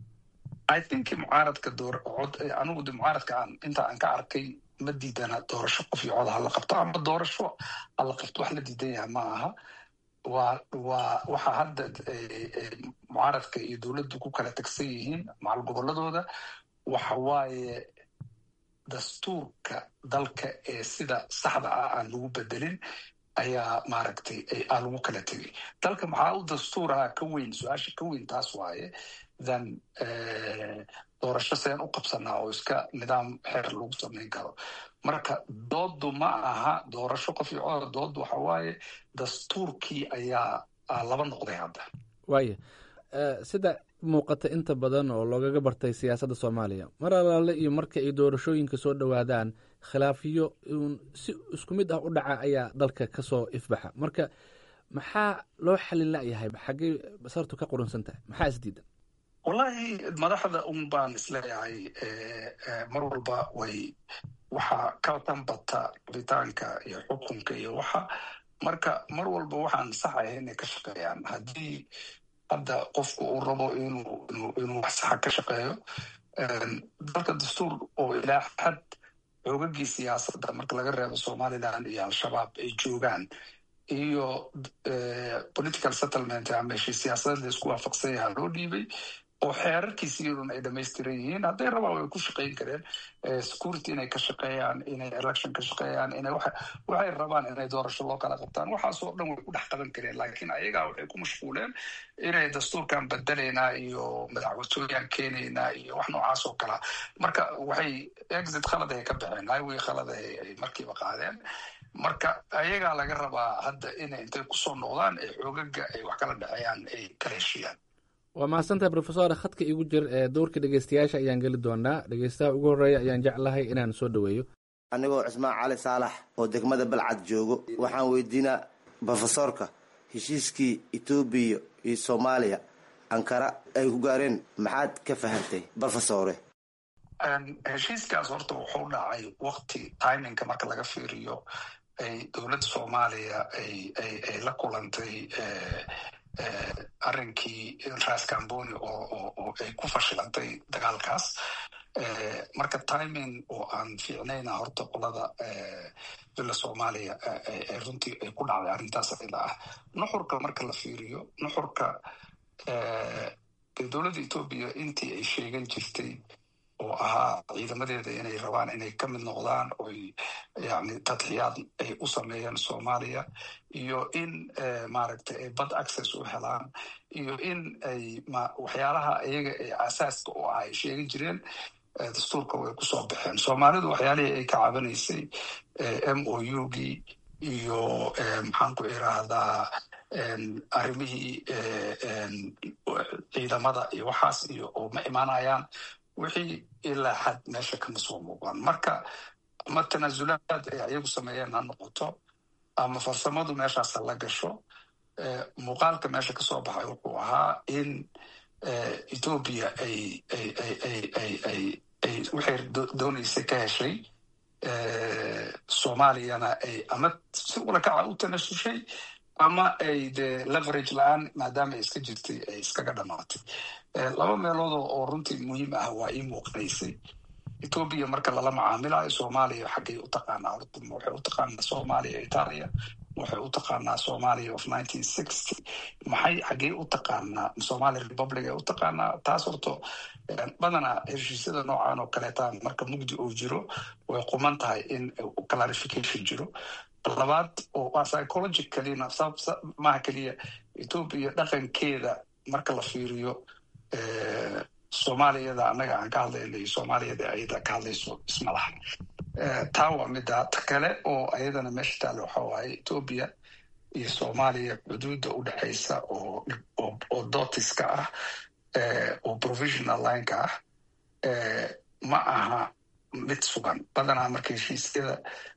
i think mucaaradka door cod anigu de mucaaradka aan inta aan ka arkay ma diidana doorasho qof iyo cod hala qabto ama doorasho hala qabto wax la diidan yahay ma aha waa waa waxa hadda mucaaradka iyo dowladdu ku kala tagsan yihiin macal gobolladooda waxa waaye dastuurka dalka ee sida saxda ah aan lagu bedelin ayaa maaragtay aan lagu kala tegay dalka maxaa u dastuuraha ka weyn su-aasha ka weyn taas waaye than doorasho seen u qabsanaa oo iska nidaam xeer lagu samayn karo marka dooddu ma aha doorasho qof iyo codar dooddu waxa waaye dastuurkii ayaa laba noqday hadda waaya sida muuqata inta badan oo loogaga bartay siyaasadda soomaaliya mar alaale iyo marka ay doorashooyinka soo dhowaadaan khilaafiyo uun si isku mid ah u dhaca ayaa dalka ka soo ifbaxa marka maxaa loo xalin layahay xaggey basartu ka qurunsan tahay maxaa isdiidan wallahi madaxda un baan isleeyahay mar walba way waxaa ka dambata rabitaanka iyo xukunka iyo waxa marka mar walba waxaan saxaya inay ka shaqeeyaan haddii hadda qofku uu rabo inuu inuu wax saxa ka shaqeeyo dalka dastuur oo ilaa xad xoogagii siyaasadda marka laga reebo somaliland iyo al-shabaab ay joogaan iyo political settlement ama heshii siyaasadeed la isku waafaqsan yaha loo dhiibay oo xeerarkiisiiyaduna ay dhamaystiran yihiin hadday rabaan way ku shaqayn kareen security inay ka shaqeeyaan inay election ka shaqeeyaan inay waxay rabaan inay doorasho loo kala qabtaan waxaasoo dhan way ku dhex qaban kareen laakiin ayagaa waxay ku mashquuleen inay dastuurkan bedelaynaa iyo madaxwatooyaan keenaynaa iyo wax noocaas oo kalea marka waxay exit khalad ay ka baxeen highway khalad ay markiiba qaadeen marka ayagaa laga rabaa hadda inay intay kusoo noqdaan ee xoogaga ay wax kala dhexeeyaan ay kala heshiiyaan waa mahadsantahay rofesor khadka igu jir ee dowrka dhegeystayaasha ayaan geli doonaa dhegeystaha ugu horreeya ayaan jeclahay inaan soo dhoweeyo anigoo cismaan cali saalax oo degmada balcad joogo waxaan weydiinaa brofesorka heshiiskii etoobiya iyo soomaaliya ankara ay ku gaareen maxaad ka fahantay brofesore heshiiskaas horta wuxuu dhacay wakti timinka marka laga fiiriyo ay dowladda soomaaliya ay la kulantay arrinkii ras camboni oo ay ku fashilantay dagaalkaas marka timing oo aan fiicnayna horta qolada villa soomaaliya runtii ay ku dhacday arrintaas ila ah nuxurka marka la fiiriyo nuxurka dowladda etoobiya intii ay sheegan jirtay oo ahaa ciidamadeeda inay rabaan inay ka mid noqdaan oy yani tadxiyaad ay u sameeyaan soomaaliya iyo in maaragtay ay bad access u helaan iyo in ay waxyaalaha iyaga ee asaaska u ah ay sheegan jireen dastuurka way kusoo baxeen soomaalidu waxyaalihii ay ka cabanaysay m o u gii iyo maxaan ku iraahdaa arrimihii ciidamada iyo waxaas iyo oo ma imaanayaan wixii ilaa xad meesha kama soo muuqan marka ama tanaasulaad ay ayagu sameeyeen ha noqoto ama farsamadu meeshaasa la gasho muuqaalka meesha kasoo baxay wuxuu ahaa in etoobiya ay ay ay ay ay ay ay waxay doonaysay ka heshay soomaaliyana ay ama si ulakaca u tanasushay ama ay de leverage la-aan maadaama ay iska jirtay ay iskaga dhamaatay laba meelood oo runtii muhiim ah waa ii muuqanaysay etoobiya marka lala macaamilayo soomaaliya xaggay u taqaanaa horta waxay u taqaanaa soomaaliya italia waxay u taqaanaa somalia of nineteen sixty maxay xaggey u taqaanaa somalia republic ay u taqaanaa taas horto badanaa heshiisyada noocan oo kaleeta marka mugdi uu jiro way quman tahay in clarification jiro labaad oo waa psychologicalina maaha keliya etoobiya dhaqankeeda marka la fiiriyo soomaaliyada annaga aan ka hadlayna iyo soomaaliyada ayada ka hadlayso isma laha taa waa mida ta kale oo ayadana meesha taale waxa waaye etoobiya iyo soomaaliya xuduudda u dhexaysa oo oo dotiska ah oo provisional lineka ah ma aha mid sugan badanaa marka heshiisyada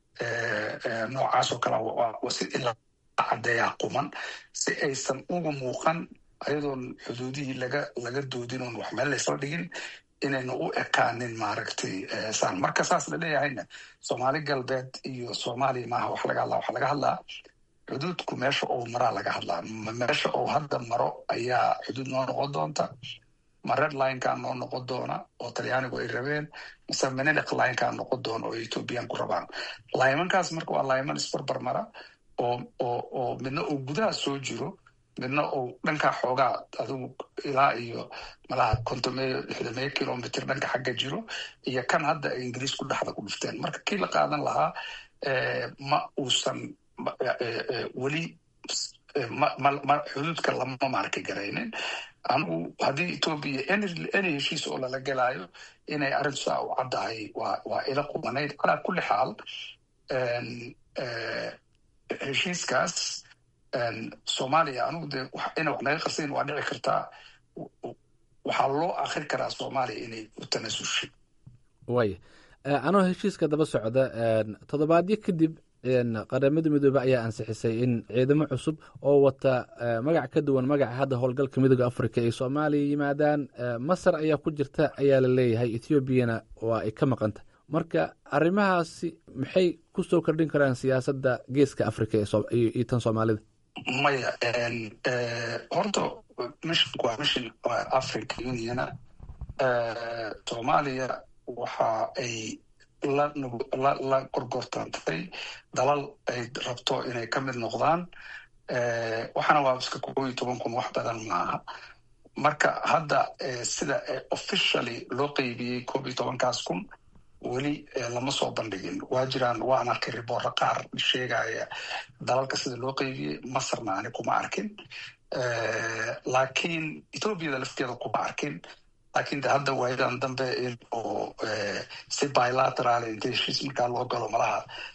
noocaas oo kale si ilaa caddeeyaa quman si aysan uga muuqan ayadoon xuduudihii laga laga doodin oon wax meel laysla dhigin inayna u ekaanin maaragtay saan marka saas la leeyahayna soomaali galbeed iyo soomaaliya maaha wax laga hadlaa waxa laga hadlaa xuduudku meesha uu maraa laga hadlaa meesha uu hadda maro ayaa xuduud noo noqon doonta ma red linekaa noo noqon doona oo talyaanigu ay rabeen mise menelic linekaa noqon doona oo ethoobiyan ku rabaan laymankaas marka waa layman isbarbar mara oo oo oo midna uu gudaha soo jiro midna uu dhankaa xoogaa adigu ilaa iyo malaha kontomeyo lixdameyo kilomitr dhanka xagga jiro iyo kan hadda ay ingiriisku dhexda ku dhufteen marka kii la qaadan lahaa ma uusan weli xuduudka lama maarka garaynin anigu haddii etoobiya any heshiis oo lala gelaayo inay arrintu saa u caddahay waa waa ila qumanayd calaa kulli xaal heshiiskaas soomaaliya anigu dee ina wax naga qarsayn waa dhici kartaa waxaa loo akri karaa soomaaliya inay u tanasushay waaya anoo heshiiska daba socda toddobaadyo kadib qaramada midoobe ayaa ansixisay in ciidamo cusub oo wata magac ka duwan magaca hadda howlgalka midooda africa ay soomaaliya yimaadaan masar ayaa ku jirta ayaa la leeyahay ethoobiana waa ay ka maqanta marka arrimahaasi maxay ku soo kordhin karaan siyaasadda geeska africa iyo tan soomaalida maya horta missionku waa mission africa uniona soomaaliya waxa ay la gorgortantay dalal ay rabto inay ka mid noqdaan waxaana waa iska koob iyo toban kun wax badan maaha marka hadda sida officially loo qeybiyey koob iyo tobankaas kun weli lama soo bandhigin waa jiraan waan arkay riboorro qaar sheegaya dalalka sida loo qeybiyey masarna ani kuma arkin laakiin ethoobiada lafteeda kuma arkin laakiin de hadda waayadan dambe in oo si bilateral inta heshiis markaa loo galo malaha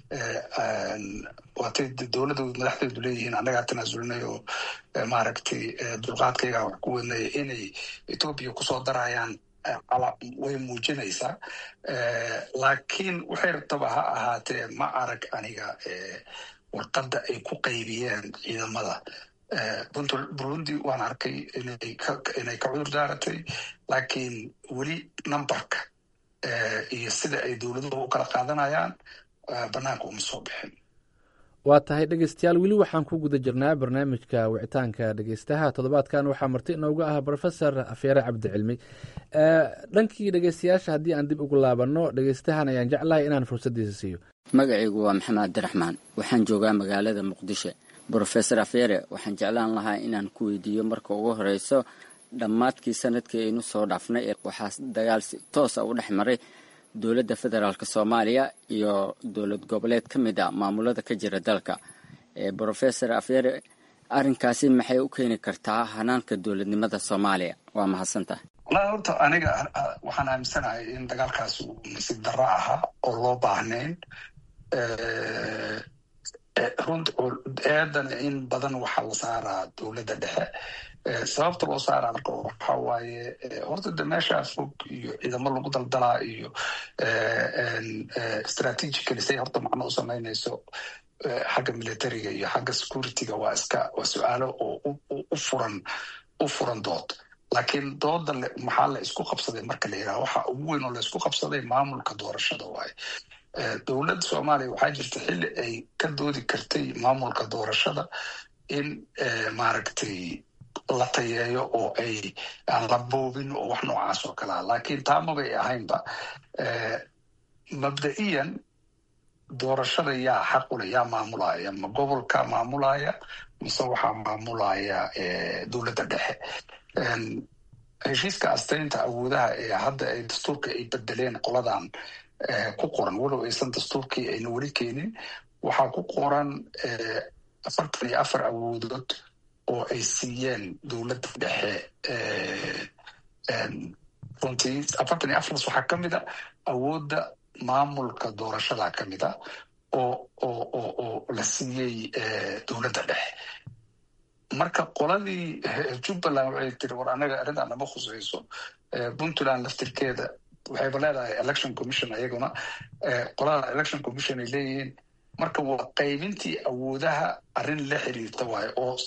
waatay dowladoodu madaxdeedu leeyihiin annagaa tanaasulnay oo maaragtay dulqaadkaygaa wax ku wadnaya inay etoobiya kusoo darayaan way muujinaysaa laakiin waxay rabtaba ha ahaatee ma arag aniga warqadda ay ku qaybiyeen ciidamada burundi waan arkay inay ka cudur daaratay laakiin weli numberka iyo sida ay dowladuhu u kala qaadanayaan banaanka uma soo bixin waa tahay dhegeystayaal weli waxaan ku guda jirnaa barnaamijka wicitaanka dhegeystaha toddobaadkan waxaa marti inooga ah rofesor afeere cabdicilmi dhankii dhegeystayaasha haddii aan dib ugu laabanno dhegeystahan ayaan jeclahay inaan fursaddiisa siiyo magacaygu waa maxamed cabdiraxmaan waxaan joogaa magaalada muqdisho brofesor afeere waxaan jeclaan lahaa inaan ku weydiiyo marka ugu horeyso dhammaadkii sanadkii aynu soo dhaafnay waxaa dagaal si toosa u dhex maray dowladda federaalk soomaaliya iyo dowlad goboleed ka mid a maamulada ka jira dalka brofesor afeere arrinkaasi maxay u keeni kartaa hanaanka dowladnimada soomaaliya waa mahadsantahay walahi horta aniga waxaan aaminsanahay in dagaalkaas uu nasiib darro ahaa oo loo baahnayn runt eedan in badan waxaa la saaraa dowladda dhexe sababta loo saaraa marka waxa waaye horta de meeshaa fog iyo ciidamo lagu daldalaa iyo strategically say horta macno u samaynayso xagga militariga iyo xagga securityga waa iska waa su-aalo oo u furan u furan dood laakiin dooda maxaa la isku qabsaday marka la yidhaha waxa ugu weyn oo la isku qabsaday maamulka doorashada waaye dowladda soomaaliya waxaa jirta xilli ay ka doodi kartay maamulka doorashada in maaragtay la tayeeyo oo ay aan la boobin oo wax noocaas oo kalea laakiin taa mabay ahaynba mabda'iyan doorashada yaa xaqule yaa maamulaya ma gobolka maamulaya mise waxaa maamulaya dowladda dhexe heshiiska astaynta awoodaha ee hadda ay dastuurka ay bedeleen qoladan ku qoran walow aysan dastuurkii ayna weli keenin waxaa ku qoran afartan iyo afar awoodood oo ay siiyeen dowladda dhexe runtii afartan iyo afartaas waxaa ka mid a awoodda maamulka doorashada ka mid a oo oo oo oo la siiyey dowladda dhexe marka qoladii jubbaland waxay tiri war anaga arrintan nama khusayso puntland laftirkeeda waxayba leedahay election commission ayaguna qolada election commission ay leeyihiin marka waa qaybintii awoodaha arrin la xiriirta waayo oo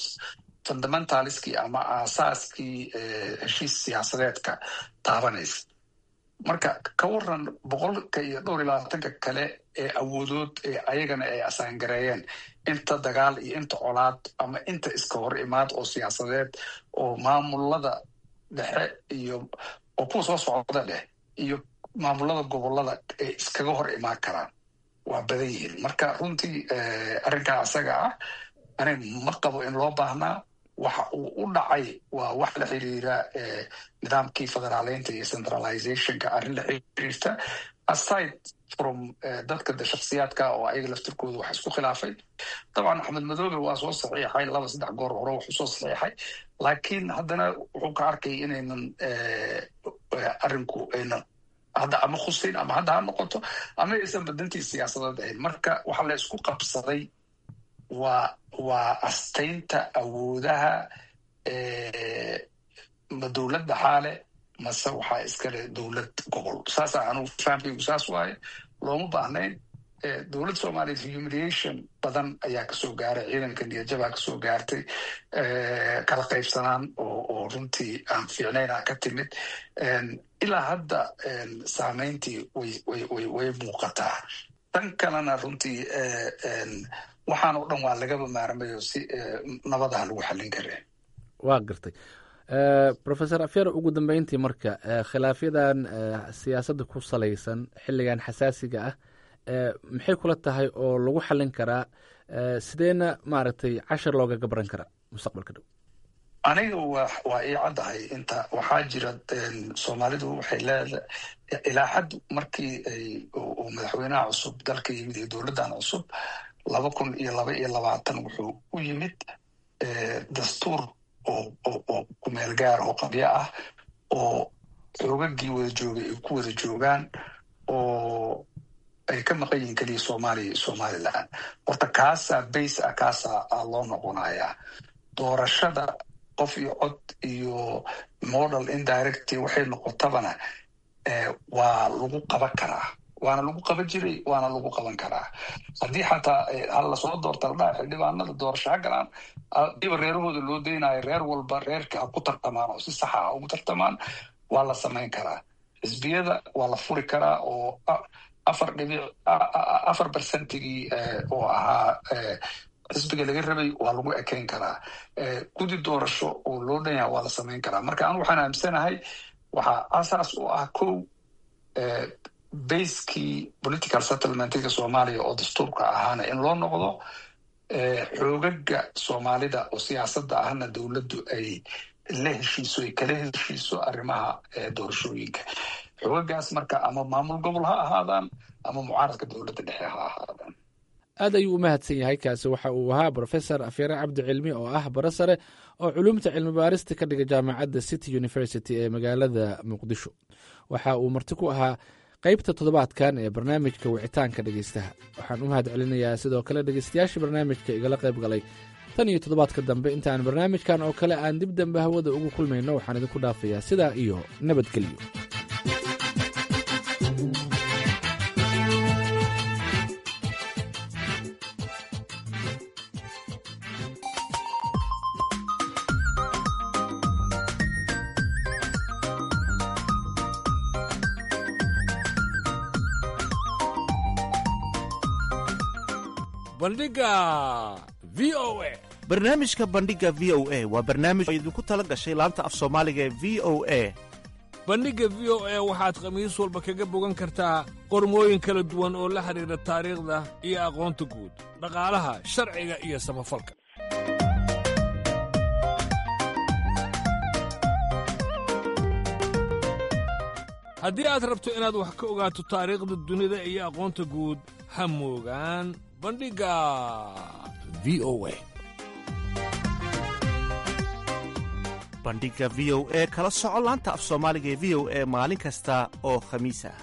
fundamentaliskii ama aasaaskii heshiis siyaasadeedka taabanaysa marka ka waran boqolka iyo dhowr iyo labaatanka kale ee awoodood ee ayagana ay asaangareeyeen inta dagaal iyo inta colaad ama inta iska hor imaad oo siyaasadeed oo maamulada dhexe iyo oo kuwa soo socda dheh iyo maamulada gobolada ay iskaga hor imaan karaan waa badan yihiin marka runtii arrinkaa isaga ah ani ma qabo in loo baahnaa waxa uu u dhacay waa wax la xiriira nidaamkii federaaleynta iyo centralizationka arrin la xiriirta aside from dadka de shaksiyaadka oo ayaga laftirkooda wax isku khilaafay dabcan axmed madoobe waa soo saxiixay laba saddex goor hore wuxuu soo saxiixay laakiin haddana wuxuu ka arkay inaynan arrinku aynan hadda ama khuseyn ama hadda ha noqoto ama aysan badantii siyaasadeed ahayn marka waxa la isku qabsaday waa waa astaynta awoodaha ma dowladda xaale mase waxaa iskale dowlad gobol saasa anugu fahamkaygu saas waaye looma baahnayn dowlad soomaaliya humiliation badan ayaa kasoo gaaray ciidanka niyadjabaa kasoo gaartay kala qaybsanaan oo oo runtii aan fiicnaynaa ka timid ilaa hadda saameyntii way way way way muuqataa tan kalena runtii waxaan oo dhan waa lagaba maarmayo si nabadaha lagu xallin kareen waa gartay rofesor afyar ugu dambeyntii marka khilaafyadan siyaasadda ku salaysan xilligan xasaasiga ah maxay kula tahay oo lagu xallin karaa sideena maaragtay cashar looga gabran karaa mustaqbalka dhow aniga wa waa ii caddahay inta waxaa jira soomaalidu waxay leedahay ilaa xad markii uu madaxweynaha cusub dalka yimid iyo dowladdan cusub laba kun iyo laba iyo labaatan wuxuu u yimid dastuur oo oo kumeel gaar oo qabyo ah oo xoogagii wada joogay ay ku wada joogaan oo ay ka maqan yihiin keliya soomaaliya iyo somalilan horta kaasaa base ah kaasaa loo noqonayaa doorashada qof iyo cod iyo model indirecty waxay noqotabana waa lagu qaban karaa waana lagu qaban jiray waana lagu qaban karaa haddii xataa hal lasoo doorta ladhaha xildhibaanada doorasho ha galaan diba reerahooda loo daynayo reer walba reerka ha ku tartamaan oo si saxa ha ugu tartamaan waa la samayn karaa xisbiyada waa la furi karaa oo afar dhibic afar bercentigii oo ahaa xisbiga laga rabay waa lagu ekeyn karaa gudi doorasho oo loo dhan yaha waa la samayn karaa marka anu waxaan aaminsanahay waxaa asaas u ah kow baskii political settlementiga soomaaliya oo dastuurka ahaana in loo noqdo xoogaga soomaalida oo siyaasadda ahna dowladdu ay la heshiiso ay kala heshiiso arrimaha doorashooyinka xoogagaas marka ama maamul gobol ha ahaadaan ama mucaaradka dowladda dhexe ha ahaadaan aad ayuu u mahadsan yahay kaasi waxa uu ahaa brofesor afyare cabdi cilmi oo ah bara sare oo culumta cilmi baarista ka dhiga jaamacadda city university ee magaalada muqdisho waxa uu marti ku ahaa qaybta toddobaadkan ee barnaamijka wicitaanka dhegeystaha waxaan u mahad celinayaa sidoo kale dhegeystayaashii barnaamijka igala qayb galay tan iyo toddobaadka dambe intaan barnaamijkan oo kale aan dib dambe hawada ugu kulmayno waxaan idinku dhaafayaa sidaa iyo nabadgelyo bandhiga v o a barnaamijka bandhiga v o a waa barnaamij oo idinku tala gashay laanta af soomaaliga ee v o a bandhigga v o a waxaad khamiis walba kaga bogan kartaa qormooyin kala duwan oo la xidhiidha taariikhda iyo aqoonta guud dhaqaalaha sharciga iyo samafalka haddii aad rabto inaad wax ka ogaato taariikhda dunida iyo aqoonta guud ha moogaan bandhigga v o a bandhiga v o e kala soco laanta af soomaaliga ee v o e maalin kasta oo khamiis ah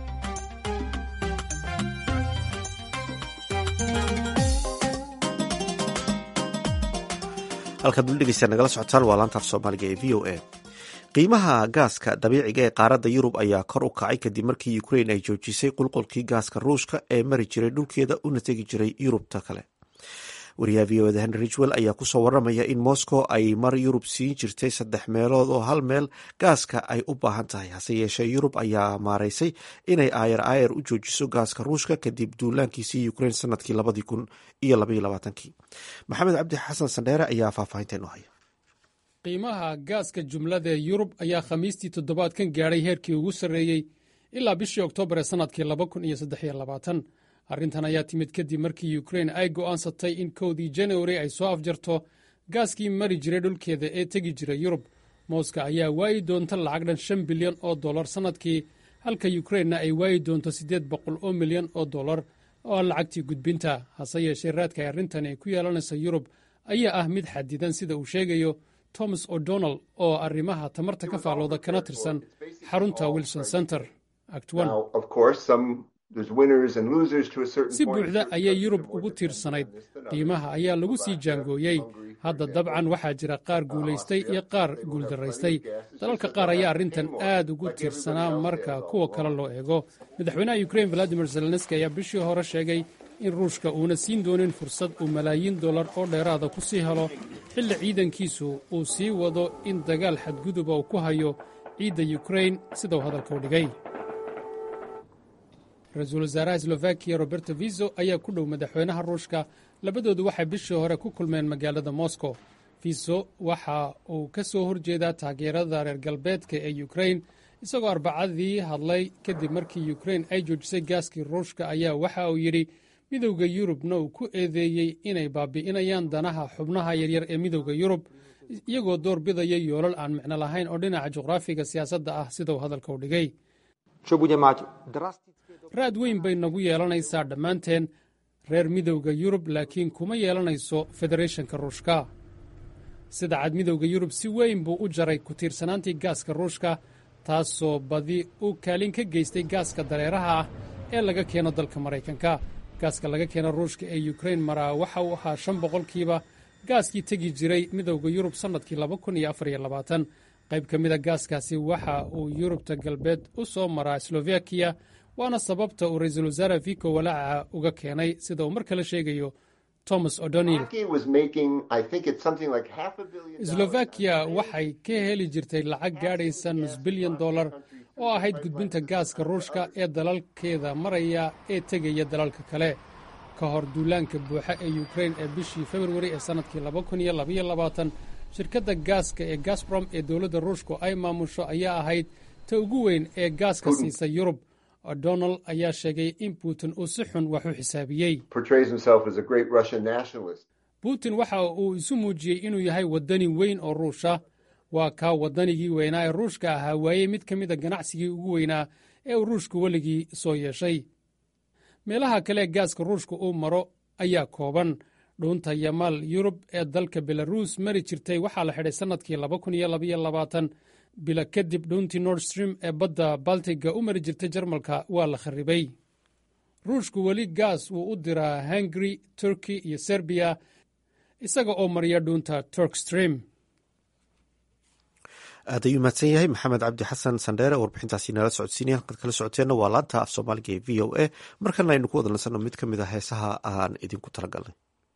halkaad weli dhegeystaad nagala socotaan waa laanta af soomaaliga ee v o a qiimaha gaaska dabiiciga ee qaaradda yurub ayaa kor u kacay kadib markii ukrain ay joojisay qulqulkii gaaska ruushka ee mari jiray dhulkeeda una tegi jiray yurubta kale wariyaha v o da henry ridgwell ayaa kusoo waramaya in moscow ay mar yurub siin jirtay saddex meelood oo hal meel gaaska ay u baahan tahay hase yeeshee yurub ayaa maaraysay inay aayar aayar u joojiso gaaska ruushka kadib duulaankiisii ukrain sanadkii labadii kun iyo labaiyo labaatankii maxamed cabdi xasan sandheere ayaa faahfaahinteen u haya qiimaha gaaska jumlada ee yurub ayaa khamiistii toddobaadkan gaadhay heerkii ugu sarreeyey ilaa bishii oktoobar ee sannadkii laba kun iyo saddexiyo labaatan arrintan ayaa timid kadib markii ukrein ay go'aansatay in kowdii januari ay soo afjarto gaaskii mari jiray dhulkeeda ee tegi jiray yurub mooska ayaa waayi doonta lacag dhan shan bilyan oo dollar sannadkii halka yukrainna ay waayi doonto siddeed boqol oo milyan oo dollar oo ah lacagtii gudbinta hase yeeshee raadka ay arrintan ay ku yeelanaysa yurub ayaa ah mid xadidan sida uu sheegayo thomas o'donnell oo arrimaha tamarta ka faallooda kana tirsan xarunta wilson center act si buuxda ayay yurub ugu tiirsanayd qiimaha ayaa lagu sii jaangooyey hadda dabcan waxaa jira qaar guulaystay iyo qaar guuldaraystay dalalka qaar ayaa arrintan aad ugu tiirsanaa marka kuwa kale loo eego madaxweynaha ukrain valadimir zelenski ayaa bishii hore sheegay in ruushka uuna siin doonin fursad uu malaayiin dollar oo dheeraada ku sii helo xilli ciidankiisu uu sii wado in dagaal xadguduba uu ku hayo ciidda yukrain sidau hadalka u dhigay ra-iisul wasaaraha slovakiya roberto viso ayaa ku dhow madaxweynaha ruushka labadoodu waxay bishii hore ku kulmeen magaalada moscow viso waxa uu ka soo horjeedaa taageerada reer galbeedka ee yukrain isagoo arbacadii hadlay kadib markii yukrain ay joojisay gaaskii ruushka ayaa waxa uu yidhi midowda yurubna uu ku eedeeyey inay baabi'inayaan danaha xubnaha yaryar ee midowda yurub iyagoo door bidaya yoolal aan micno lahayn oo dhinaca juqraafiga siyaasadda ah sidau hadalka u dhigay raad weyn bay nagu yeelanaysaa dhammaanteen reer midowda yurub laakiin kuma yeelanayso federeeshanka ruushka sida cad midowda yurub si weyn buu u jaray ku tiirsanaantii gaaska ruushka taasoo badi u kaalin ka geystay gaaska dareeraha ah ee laga keeno dalka maraykanka gaaska laga keeno ruushka ee yukrain maraa waxa uu ahaa shan boqolkiiba gaaskii tegi jiray midowda yurub sannadkii laba kun iyo afar iyo labaatan qayb ka mida gaaskaasi waxa uu yurubta galbeed u soo maraa slovakiya waana sababta uu ra-iisul wasaare vico walaaca uga keenay sida uu mar kale sheegayo thomas o'donnell slovakiya waxay ka heli jirtay lacag gaadhaysa nus bilyan dollar oo ahayd gudbinta gaaska ruushka ee dalalkeeda maraya ee tegaya dalalka kale ka hor duulaanka buuxa ee yukrain ee bishii februari ee sannadkii laba kun iyo labaiyo labaatan shirkadda gaaska ee gasbrom ee dowladda ruushku ay maamusho ayaa ahayd ta ugu weyn ee gaaska siisa yurub o'donnell ayaa sheegay in putin uu si xun wax u xisaabiyey putin waxa uu isu muujiyey inuu yahay waddani weyn oo ruusha waa kaa waddanigii weynaa ee ruushka ahaa waayey mid ka mid a ganacsigii ugu weynaa ee uu ruushku weligii soo yeeshay meelaha kale ee gaaska ruushka uu maro ayaa kooban dhuunta yamaal yurub ee dalka belaruus mari jirtay waxaa la xidhay sannadkii laba kun iyo labaiyo labaatan bila kadib dhuuntii nord stream ee badda baltiga u mari jirtay jarmalka waa la kharribay ruushku weli gaas wuu u diraa hungari turki iyo serbiya isaga oo mariya dhuunta turk stream aad ayuu mahadsan yahay maxamed cabdi xasan sandheere oo warbixintaasi nala socodsiinaya halkaad kala socoteenna waa laanta af soomaaliga ee v o a markana aynu ku wada nasanno mid ka mid a heesaha aan idinku talagalnay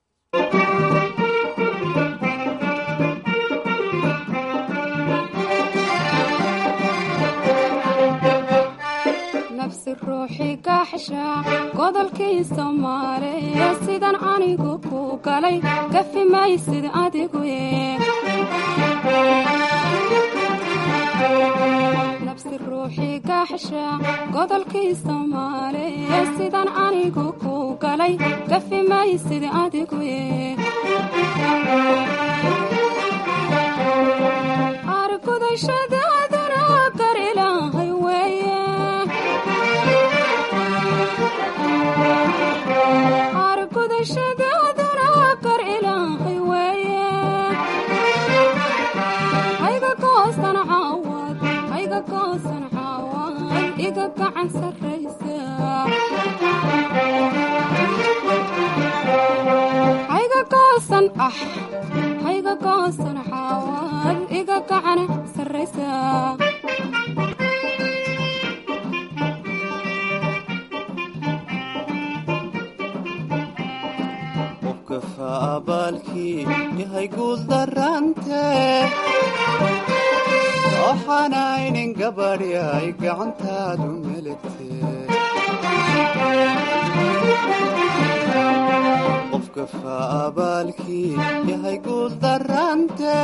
nafsi ruuxi gaxsha godolkii soomaaliya sidan anigu ku galay gafi maysid adigu nafsi ruuxi gaxsha godolkii soomaaliya sidan anigu ku galay gafi maysid adigu argudashadaaduna gar ilaahay weeye argudashadaaduna gar ilaahay weeye hayga goosan caawad hayga goosan caawad iga gacan sarraysa hayga goosan ah hayga goosan caawad iga gacan sarraysa abaalkii yahay guul darante waxaanaynin gabadh yahay gacantaadu meligte qofka faabaalkii yahay guul darante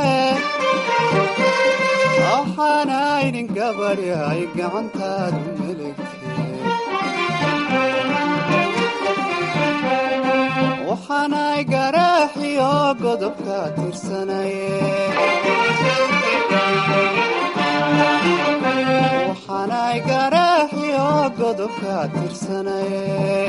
waxaanaynin gabadh yahay gacantaadu meligte waxaanay garaaxiyo godobka tirsanaye waxaanay garaaxiyo godobka tirsanaye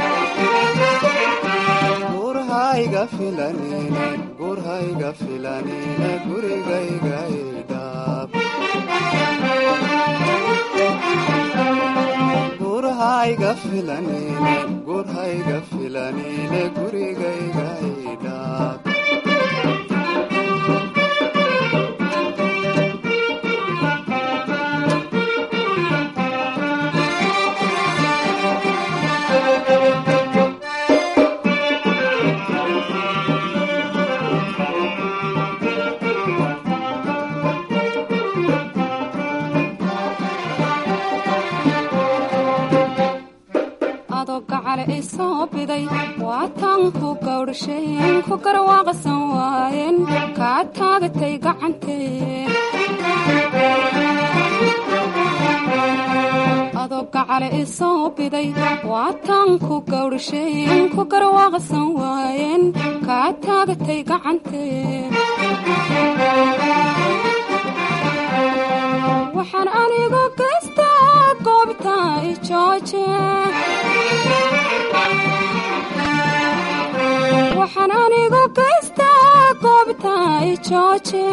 gurhayga filanine gurhayga filanine gurigayga idhaab gurhayga filanine gurhayga filanine gurigayga idhaab adoo gacale i soo biday waataan ku gawdhasheen ku garwaaqsan waayeen kaa taagatay gacantee adoo gacale i soo biday waataan ku gawdhasheen ku garwaaqsan waayeen kaa taagatay gacantee waxaan anigu gaystaa goobta i jooje waxaan anigu gaystaa goobta i jooje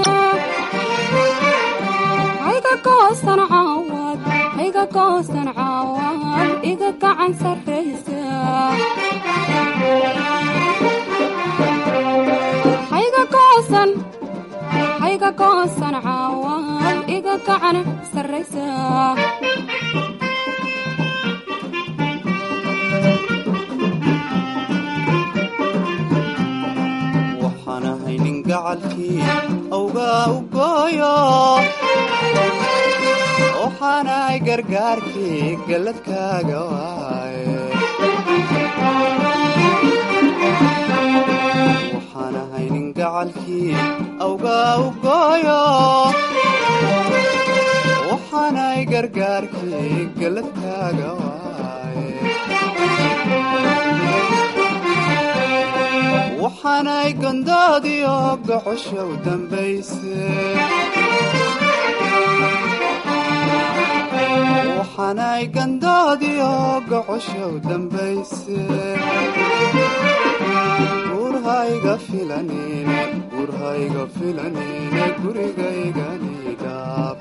hayga goosan caawad hayga goosan caawad iga gacan sarraysa hayga goosan hayga goosan caawad iga gacan sarraysa waxaan ahay nin gacalkii awgaa u gooyo waxaanahay gargaarkii galladkaaga waaye waxaan ahay nin gacalkii awgaa u gooyo waxaanahay gargaarkii galladkaaga waaye waxaanay gondoodiyo gocoshow dambayse waxaanay gandoodiyo gocoshow dambayse gurhayga filanine gurhayga filanine gurigayganidhaab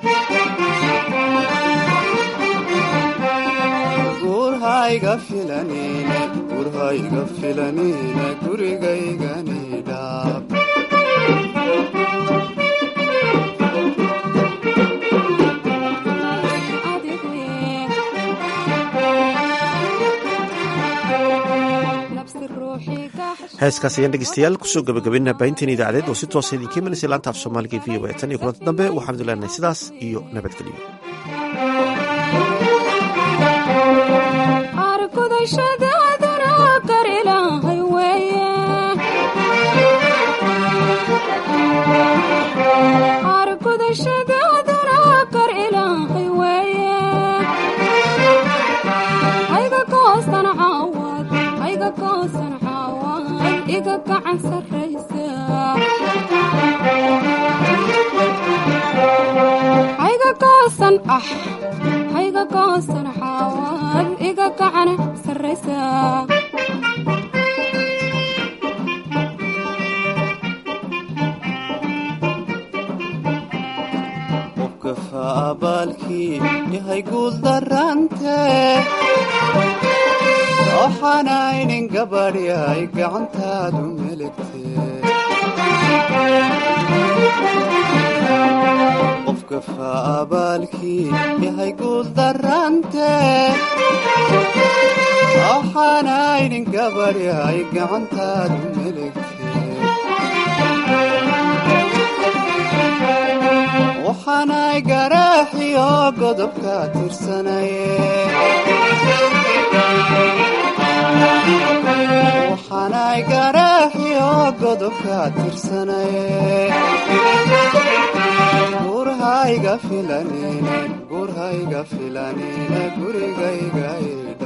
gurhayga filanine gurhayga filanine gurigayganidhaab heeskaas ayaan dhegeystayaal kusoo gabagabaynaa baahinteen idaacadeed oo si toosa idinka imanaysa laanta af soomaaliga v o tan iyo kulanti dambe waxaan idin leenahay sidaas iyo nabadgelyo argudashadaaduna gar ilaahay weeye argudashadaaduna gar ilaahay weeye hayga goosan caawad hayga goosan caawad iga gacan sarraysa hayga goosan ah hayga goosan caawad iga gacan sarraysa qofka faabaalkii yahay guul darante waxaanaynin gabadh yahay gacantaadu meligte qofka faabaalkii yahay guul darante waxaanaynin gabadh yahay gacantaadu meligte waxaanay garaaxiyo godobka tirsanaye waxaanay garaaxiyo godobka tirsanaye gurhayga filanine gurhayga filanine gurigayga